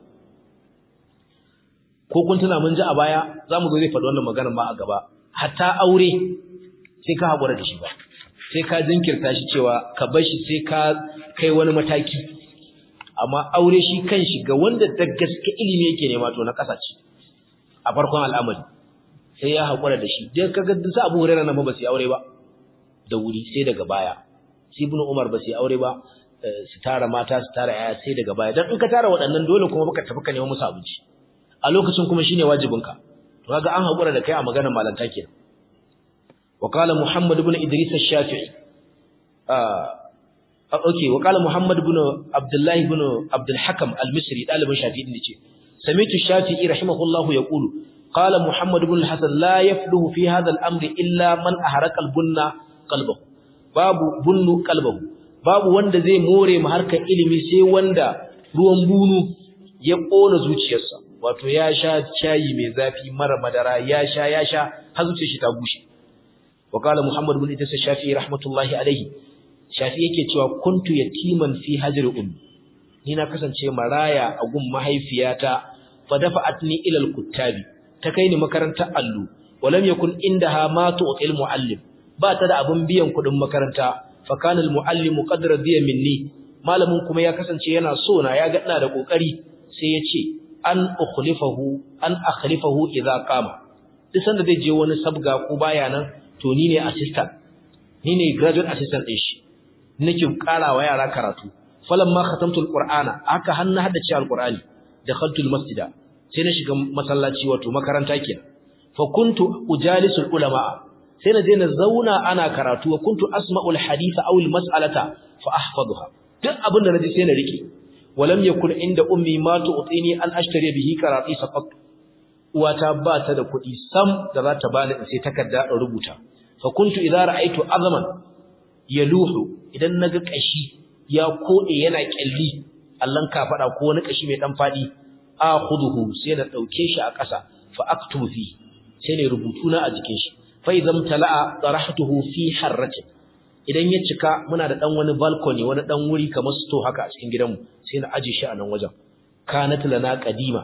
ko kun tuna mun ji a baya zamu zo zai faɗi wannan maganar ma a gaba hatta aure sai ka haƙura da shi ba sai ka jinkirta shi cewa ka bar shi sai ka kai wani mataki amma aure shi kanshi ga wanda da gaske ilimi yake nema to na ƙasa ce a farkon al'amari sai ya haƙura da shi dan kaga duk sa Abu Hurairah nan ba su aure ba da wuri sai daga baya sai Ibn Umar ba su aure ba su tara mata su tara yaya sai daga baya dan in ka tara waɗannan dole kuma baka tafi ka nemi musu abinci a lokacin kuma shine wajibinka to kaga an haƙura da kai a maganar malanta kenan wa qala Muhammad ibn Idris ash-Shafi'i ah okay wa qala Muhammad ibn Abdullah ibn Abdul Hakam al-Misri dalibin Shafi'i ne ce sami'tu Shafi'i rahimahullahu yaqulu qala Muhammad ibn al-Hasan la yafluhu fi hadha al-amri illa man aharaka al-bunna qalbahu babu bunnu qalbahu babu wanda zai more mu harkar ilimi sai wanda ruwan bunu ya kona zuciyarsa wato ya sha shayi mai zafi mara madara ya sha ya sha har zuciyar shi ta bushe wa qala muhammad ibn idris shafi'i rahmatullahi alayhi shafi'i yake cewa kuntu yatiman fi hajri ummi ni na kasance maraya a gun mahaifiyata fa dafa'atni ila al-kuttabi ta kai ni makarantar allo walam yakun indaha ma tu'til muallim ba ta da abun biyan kudin makaranta fa kana al-muallimu qad radiya minni malamin kuma ya kasance yana so na ya ga ina da kokari sai ya ce an ukhlifahu an akhlifahu idza qama duk sanda zai je wani sabga ko baya nan to ni ne assistant ni ne graduate assistant din shi nake karawa yara karatu falamma khatamtu alqur'ana aka hanna haddace alqur'ani dakhaltu almasjida sai na shiga masallaci wato makaranta kenan fa kuntu ujalisul ulama sai na je na zauna ana karatu wa kuntu asma'ul haditha aw almas'alata fa ahfadha duk abin da naji sai na rike walam yakun inda ummi ma tu'tini an ashtari bihi qarati saqat uwata ba ta da kuɗi sam da za ta bani in sai takarda in rubuta fa kuntu idza ra'aytu azman yaluhu idan naga kashi ya kode yana kyalli allan ka fada ko wani kashi mai dan fadi akhuduhu sai na dauke shi a ƙasa fa aktubu fi sai ne rubutu na a jikin shi fa idan tala'a darahtuhu fi harratin idan ya cika muna da dan wani balcony wani dan wuri kamar store haka a cikin gidanmu sai na aje shi a nan wajen kanat lana qadima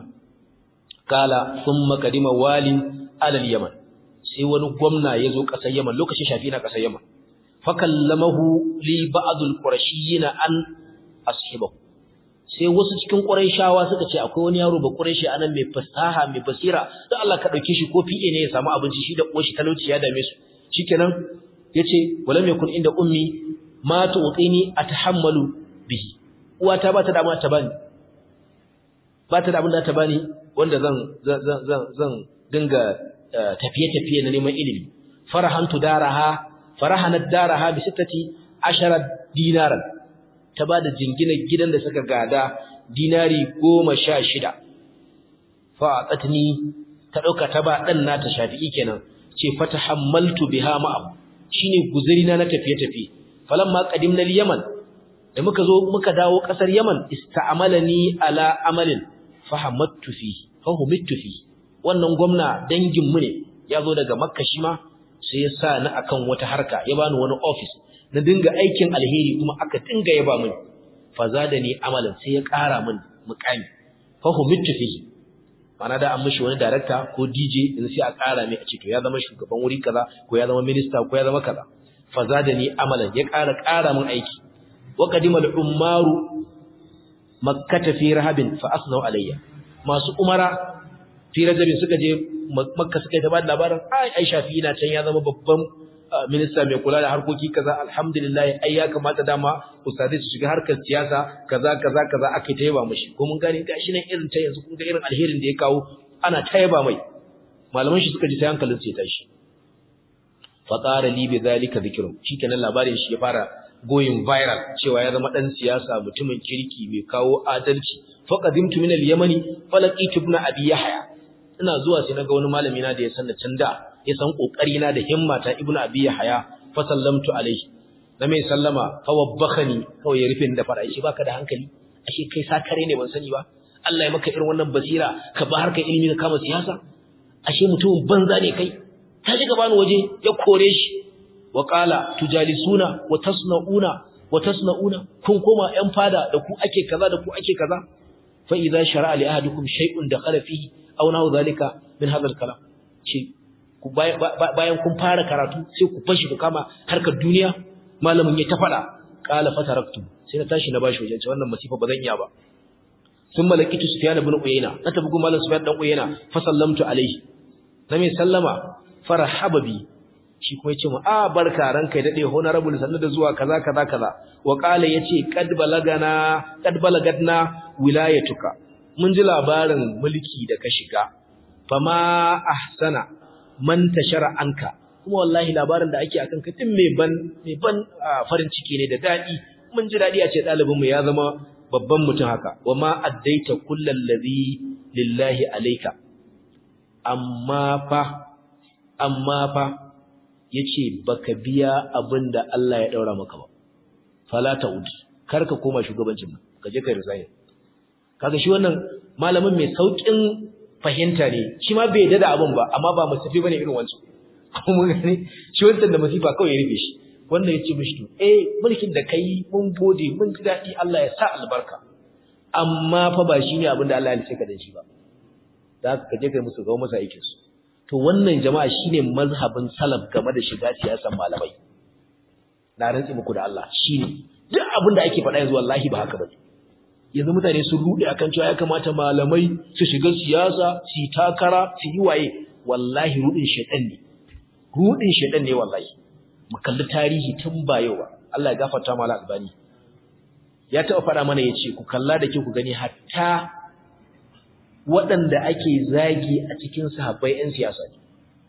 kala thumma qadima walin alal yaman sai wani gwamna yazo kasar yaman lokacin shafi na kasar yaman fa kallamahu li ba'd al-qurashiyyin an ashibahu sai wasu cikin quraishawa suka ce akwai wani yaro ba quraishi anan mai fasaha mai basira dan Allah ka dauke shi ko fi'e ne ya samu abinci shi da koshi talauci ya dame su shikenan yace walam yakun inda ummi ma tu'tini atahammalu bihi uwata ba ta da ta bani ba ta da abin da ta bani wanda zan zan zan zan dinga tafiye tafiye na neman ilimi farahantu daraha farahanat daraha bi sittati ashara dinaran ta bada jinginar gidan da suka gada dinari 16 fa atni ta dauka ta ba dan nata shafi'i kenan ce fatahammaltu biha ma'am shine guzurina na tafiye-tafiye falamma qadimna al-yaman da muka zo muka dawo kasar yaman ista'amalani ala amalin fahamattu fi fahumittu fi wannan gwamna dangin mu ne yazo daga makka shi ma sai ya sa ni akan wata harka ya bani wani office na dinga aikin alheri kuma aka dinga yaba mini fazadani amalan sai ya ƙara min muƙami fahumittu fi mana da an mishi wani director ko DJ in sai a ƙara mai a ce to ya zama shugaban wuri kaza ko ya zama minister ko ya zama kaza fazadani amalan ya ƙara ƙara min aiki wa qadimal ummaru makkata fi rahabin fa asnau alayya masu umara fi rajabin suka je makka suka yi ta bada labarin ai ai shafi ina can ya zama babban minista mai kula da harkoki kaza alhamdulillah ai ya kamata dama ustadai su shiga harkar siyasa kaza kaza kaza aka ta yaba mishi ko mun gane gashi nan irin ta yanzu kun ga irin alherin da ya kawo ana ta yaba mai malaman shi suka ji sai hankalin su ya tashi fa qara li bi zalika dhikrun shikenan labarin shi ya fara going viral cewa ya zama dan siyasa mutumin kirki mai kawo adalci fa qadimtu min al-yamani falaqitu ibn abi yahya ina zuwa sai naga wani malami na da ya san da canda ya san kokari na da himmata ibn abi yahya fa sallamtu alaihi na mai sallama fa wabbakhani kawai ya rufe da fara shi baka da hankali ashe kai sakare ne ban sani ba Allah ya maka irin wannan basira ka ba harkar ilimi ka kama siyasa ashe mutumin banza ne kai ta shiga bani waje ya kore shi wa qala tujalisuna wa tasnauna wa tasnauna kun koma yan fada da ku ake kaza da ku ake kaza fa idza shara'a li ahadikum shay'un dakhala fihi aw nahu zalika min hadha al-kalam ce ku bayan kun fara karatu sai ku fashi ku kama harkar duniya malamin ya ta fada qala fataraktu sai na tashi na bashi wajen wannan masifa ba zan iya ba ثم لقيت سفيان بن عيينة نتبقى مالن سفيان بن عيينة فسلمت عليه نمي سلما فرحب بي shi kuma yace mu a barka ranka dade honorable sannu da zuwa kaza kaza kaza wa qala yace kad balagana kad balagadna wilayatuka mun ji labarin mulki da ka shiga fama ahsana man tashara anka kuma wallahi labarin da ake akan ka din mai ban mai ban farin ciki ne da dadi mun ji dadi a ce dalibin mu ya zama babban mutum haka wa ma addaita kullal ladhi lillahi alayka amma fa amma fa yace baka biya abinda Allah ya daura maka ba fala ta'ud karka koma shugabancin nan ka je kai resign kaga shi wannan malamin mai saukin fahimta ne shi ma bai dada abin ba amma ba musafi bane irin wancan kuma gane shi wancan da masifa kawai ya rufe shi wannan ya ce mishi to eh mulkin da kai mun gode mun ji daɗi Allah ya sa albarka amma fa ba shi ne abin da Allah ya ce ka da shi ba da haka kaje kai musu gawo masa aikin su to wannan jama'a shine mazhabin salaf game da shiga siyasar malamai na rantsi muku da Allah shine duk abin da ake faɗa yanzu wallahi ba haka bane yanzu mutane sun rude akan cewa ya kamata malamai su shiga siyasa su yi takara su yi waye wallahi rudin shedan ne rudin shedan ne wallahi mu kalli tarihi tun ba yau ba Allah ya gafarta mala albani ya taɓa faɗa mana ya ce ku kalla da ke ku gani hatta waɗanda ake zagi a cikin sahabbai 'yan siyasa ne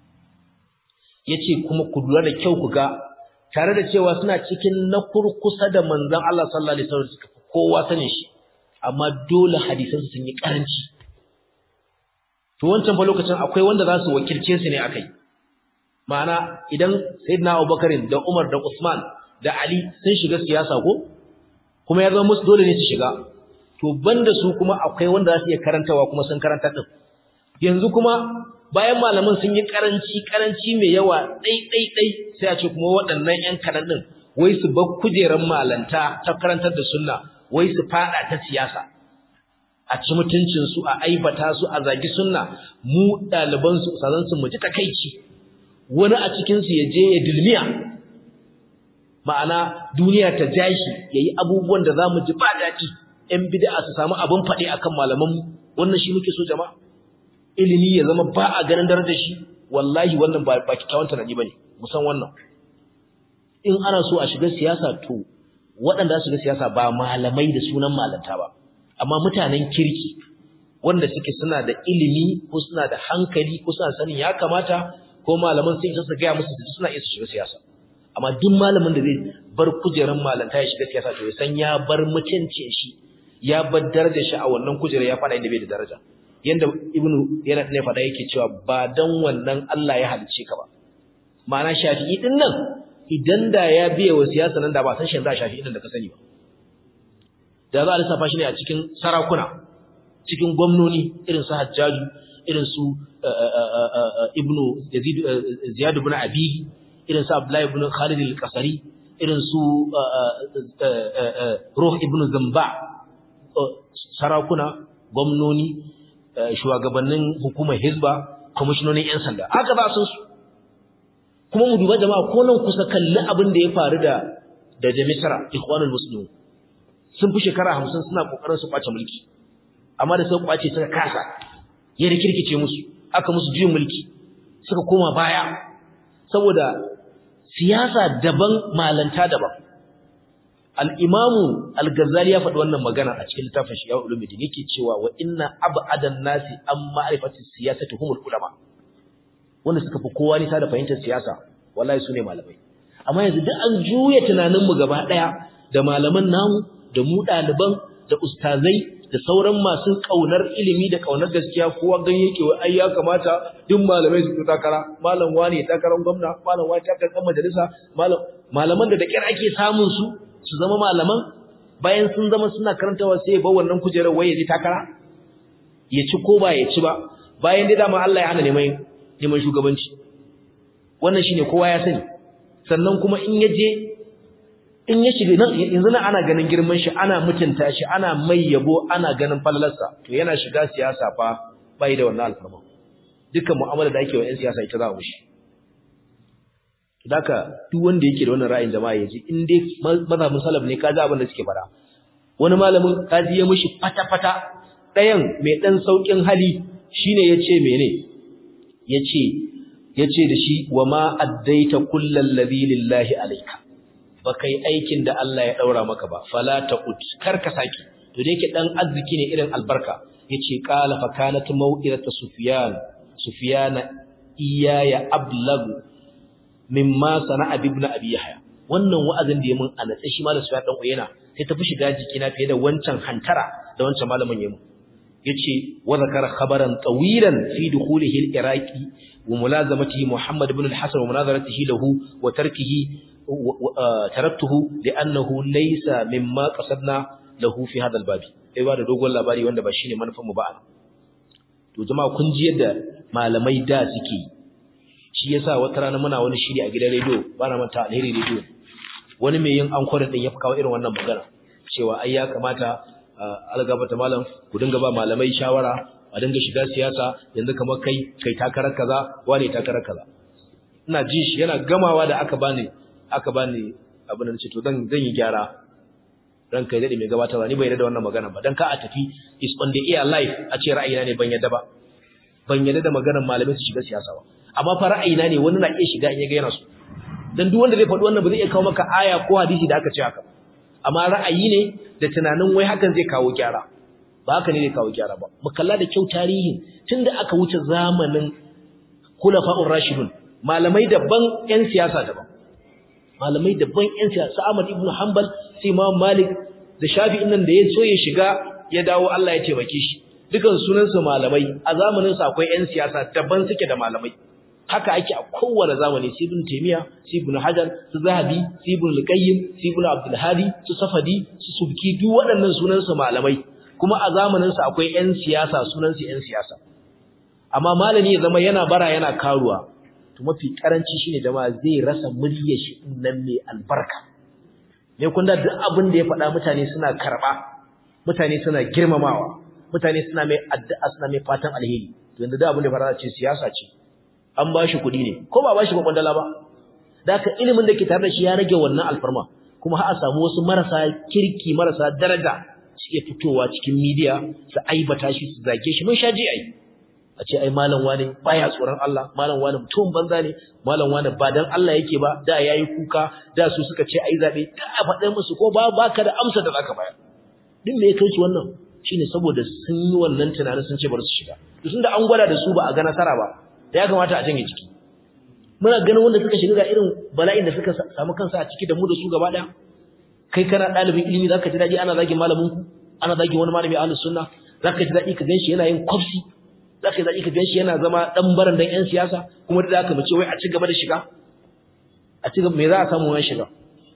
ya ce kuma ku lura da kyau ku ga tare da cewa suna cikin na kurkusa da manzon Allah sallallahu alaihi wasallam suka fi kowa sanin shi amma dole hadisan sun yi karanci to wancan fa lokacin akwai wanda za su wakilce su ne akai ma'ana idan sayyidina Abubakar da Umar da Usman da Ali sun shiga siyasa ko kuma ya zama musu dole ne su shiga to banda su kuma akwai wanda za su iya karantawa kuma sun karanta din yanzu kuma bayan malaman sun yi karanci karanci mai yawa dai dai dai sai a ce kuma waɗannan ƴan kadan din wai su bar kujeran malanta ta karantar da sunna wai su fada ta siyasa a ci mutuncin su a aibata su a zagi sunna mu ɗaliban su sazan su mu ji takeici wani a cikin su ya je ya dilmiya ma'ana duniya ta jashi yayi abubuwan da zamu ji ba daɗi ƴan bid'a su samu abin faɗi akan malaman wannan shi muke so jama'a ilimi ya zama ba a ganin darajar shi wallahi wannan ba ba kikkiawan tunani bane musan wannan in ana so a shiga siyasa to waɗanda su shiga siyasa ba malamai da sunan malanta ba amma mutanen kirki wanda suke suna da ilimi ko suna da hankali ko suna sanin ya kamata ko malaman sun isa su gaya musu su suna iya su shiga siyasa amma duk malamin da zai bar kujerar malanta ya shiga siyasa to ya san ya bar mutuncin shi ya bar darajar shi a wannan kujerar ya faɗa inda bai da daraja yanda ibnu yana ne faɗa yake cewa ba dan wannan Allah ya halice ka ba ma'ana shafi'i din nan idan da ya biye wa siyasa nan da ba san shi za shafi'i din da ka sani ba da za a lissafa shi ne a cikin sarakuna cikin gwamnoni irin su Hajjaju irin su ibnu Yazid Ziyad ibn Abi irin su Abdullah ibn Khalid al-Qasari irin su Ruh ibn Zamba sarakuna gwamnoni shugabannin hukumar hizba kwamishinonin 'yan sanda haka ba sun su kuma mu duba jama'a ko nan kusa kalli abin da ya faru da da jamisara ikhwanul muslimin sun fi shekara hamsin suna kokarin su kwace mulki amma da suka kwace suka kasa ya rikirkice musu aka musu juyin mulki suka koma baya saboda siyasa daban malanta daban al-imamu al-ghazali ya faɗi wannan magana a cikin littafin shi ya ulumuddin yake cewa wa inna ab'adan nasi an ma'rifati siyasati humul ulama wanda suka fi kowa nisa da fahimtar siyasa wallahi su ne malamai amma yanzu duk an juya tunaninmu gaba ɗaya da malaman namu da mu ɗaliban da ustazai da sauran masu ƙaunar ilimi da ƙaunar gaskiya kowa gan yake wa ai ya kamata duk malamai su takara malam wani takarar gwamna malam wani takarar majalisa malam malaman da da kyar ake samun su su zama malaman bayan sun zama suna karantawa sai ya bar wannan kujerar waye zai takara ya ci ko ba ya ci ba bayan dai dama Allah ya hana neman neman shugabanci wannan shine kowa ya sani sannan kuma in ya je in ya shiga nan yanzu nan ana ganin girman shi ana mutunta shi ana mai yabo ana ganin falalarsa to yana shiga siyasa fa bai da wannan alfarma dukkan mu'amala da ake wa 'yan siyasa ita za mu shi Daka duk wanda yake da wannan ra'ayin jama'a yaji in dai mazhabin salaf ne kaji abin da suke fara wani malamin kaji ya mishi fata-fata ɗayan mai ɗan saukin hali shine yace mene yace yace da shi wa ma addaita kullal ladhi lillahi alayka bakai aikin da Allah ya daura maka ba fala taqut kar ka saki to da yake dan arziki ne irin albarka yace qala fa kanat maw'iratu sufyan sufyan iyaya ablagu mimma sana'a ibn abi yahya wannan wa'azin da ya mun anatsa shi malam sufyan dan uyena sai tafi shiga jikina fiye da wancan hantara da wancan malamin yayin yace wa zakara khabaran tawilan fi dukhulihi al-iraqi wa mulazamatihi muhammad ibn al-hasan wa munazaratihi lahu wa tarkihi taraktuhu li'annahu laysa mimma qasadna lahu fi hadha al-bab sai ba da dogon labari wanda ba shine manufar mu ba to jama'a kun ji yadda malamai da suke yi shi yasa wata rana muna wani shiri a gidan rediyo ba na manta alheri rediyo wani mai yin ankwar din ya fi kawo irin wannan magana cewa ai ya kamata algabata malam ku dinga ba malamai shawara a dinga shiga siyasa yanzu kamar kai kai takarar kaza wane takarar kaza ina ji shi yana gamawa da aka bani aka bani abin da ce to zan zan yi gyara ran kai dade mai gabatarwa ni bai yarda da wannan magana ba dan ka a tafi is on the air live a ce ra'ayina ne ban yarda ba ban yarda da maganar malamai su shiga siyasa ba amma fa ra'ayina ne wani na iya shiga in ya ga yana so dan duk wanda zai faɗi wannan ba zai iya kawo maka aya ko hadisi da aka ce haka amma ra'ayi ne da tunanin wai hakan zai kawo gyara ba haka ne zai kawo gyara ba mu kalla da kyau tarihin tunda aka wuce zamanin khulafa'ur rashidun malamai daban ƴan siyasa daban malamai daban ƴan siyasa Ahmad ibn Hanbal sai Imam Malik da Shafi'in nan da ya so ya shiga ya dawo Allah ya taimake shi dukan sunansu malamai a zamanin sa akwai ƴan siyasa daban suke da malamai haka ake a kowane zamani su ibn taymiya su ibn hajar su zahabi su ibn al-qayyim su ibn abdul hadi su safadi su subki duk waɗannan sunan su malamai kuma a zamanin su akwai ƴan siyasa sunan su ƴan siyasa amma malami ya zama yana bara yana karuwa to mafi karanci shine jama'a zai rasa muryar shi nan mai albarka ne kun da duk abin da ya faɗa mutane suna karɓa mutane suna girmamawa mutane suna mai addu'a suna mai fatan alheri to yanzu da abin da fara ce siyasa ce an ba shi kuɗi ne ko ba ba shi kwandala ba da haka ilimin da ke tare da shi ya rage wannan alfarma kuma har a samu wasu marasa kirki marasa daraja suke fitowa cikin midiya su aibata shi su zage shi mun sha ji ai a ce ai malam wane baya tsoron Allah malam wane mutum banza ne malam wane ba dan Allah yake ba da yayi kuka da su suka ce ai zabe da a faɗa musu ko ba baka da amsa da zaka bayar din me ya kai su wannan shine saboda sun yi wannan tunanin sun ce bar su shiga to tunda an gwada da su ba a ga nasara ba da ya kamata a janye ciki muna ganin wanda suka shiga ga irin bala'in da suka samu kansa a ciki da mu da su gaba daya kai kana dalibin ilimi zaka ji daɗi ana zagin malamin ku ana zagin wani malami ahlus sunna zaka ji daɗi ka ganshi yana yin kwafsi zaka ji daɗi ka ganshi yana zama dan baran dan yan siyasa kuma da zaka mace wai a ci gaba da shiga a ci gaba me za a samu wani shiga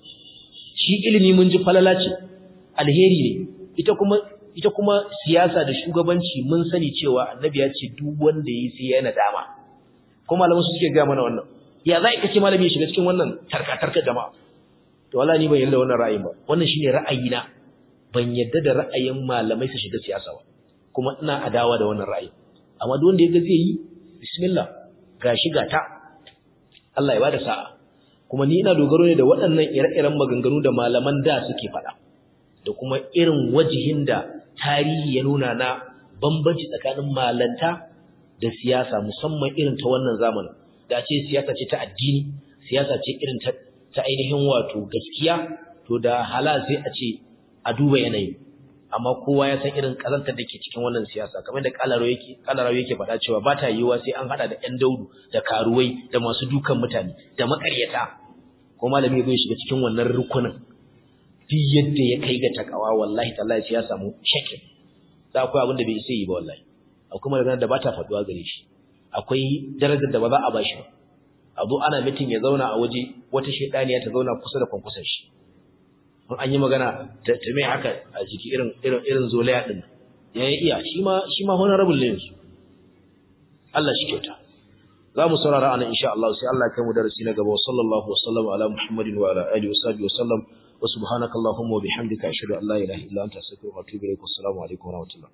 shi ilimi mun ji falala ce alheri ne ita kuma ita kuma siyasa da shugabanci mun sani cewa annabi ya ce duk wanda yi sai yana dama ko malaman su suke ga mana wannan ya za ka ce malami ya shiga cikin wannan tarka-tarka jama'a to wallahi ni ban yarda wannan ra'ayin ba wannan shine ra'ayina ban yarda da ra'ayin malamai su shiga siyasa ba kuma ina adawa da wannan ra'ayi amma duk wanda ya ga zai yi bismillah gashi gata Allah ya bada sa'a kuma ni ina dogaro ne da waɗannan ire-iren maganganu da malaman da suke faɗa da kuma irin wajihin da tarihi ya nuna na bambanci tsakanin malanta da siyasa musamman irin ta wannan zamanin da ce siyasa ce ta addini siyasa ce irin ta, ta ainihin wato gaskiya to da hala sai a ce a duba yanayi amma kowa ya san irin kazantar da ke cikin wannan siyasa kamar da kalaro yake kalaro yake faɗa cewa ba ta yiwuwa sai an hada da ƴan daudu da karuwai da masu dukan mutane da makaryata ko malami zai shiga cikin wannan rukunin duk yadda ya kai ga takawa wallahi tallahi sai ya samu shakin da akwai abin da bai isa yi ba wallahi akwai maganar da ba ta faduwa gare shi akwai darajar da ba za a bashi ba a zo ana mitin ya zauna a waje wata shedaniya ta zauna kusa da kwankwasan shi in an yi magana ta mai haka a jiki irin irin irin zolaya din ya yi iya shi ma shi ma honorable ne yanzu Allah shi kyauta za mu saurara anan insha Allah sai Allah ya kai mu darasi na gaba sallallahu wa sallam ala muhammadin wa ala alihi wa sahbihi wa sallam wa subhanakallahumma wa bihamdika ashhadu an la ilaha illa anta astaghfiruka wa atubu ilaik assalamu alaikum wa rahmatullah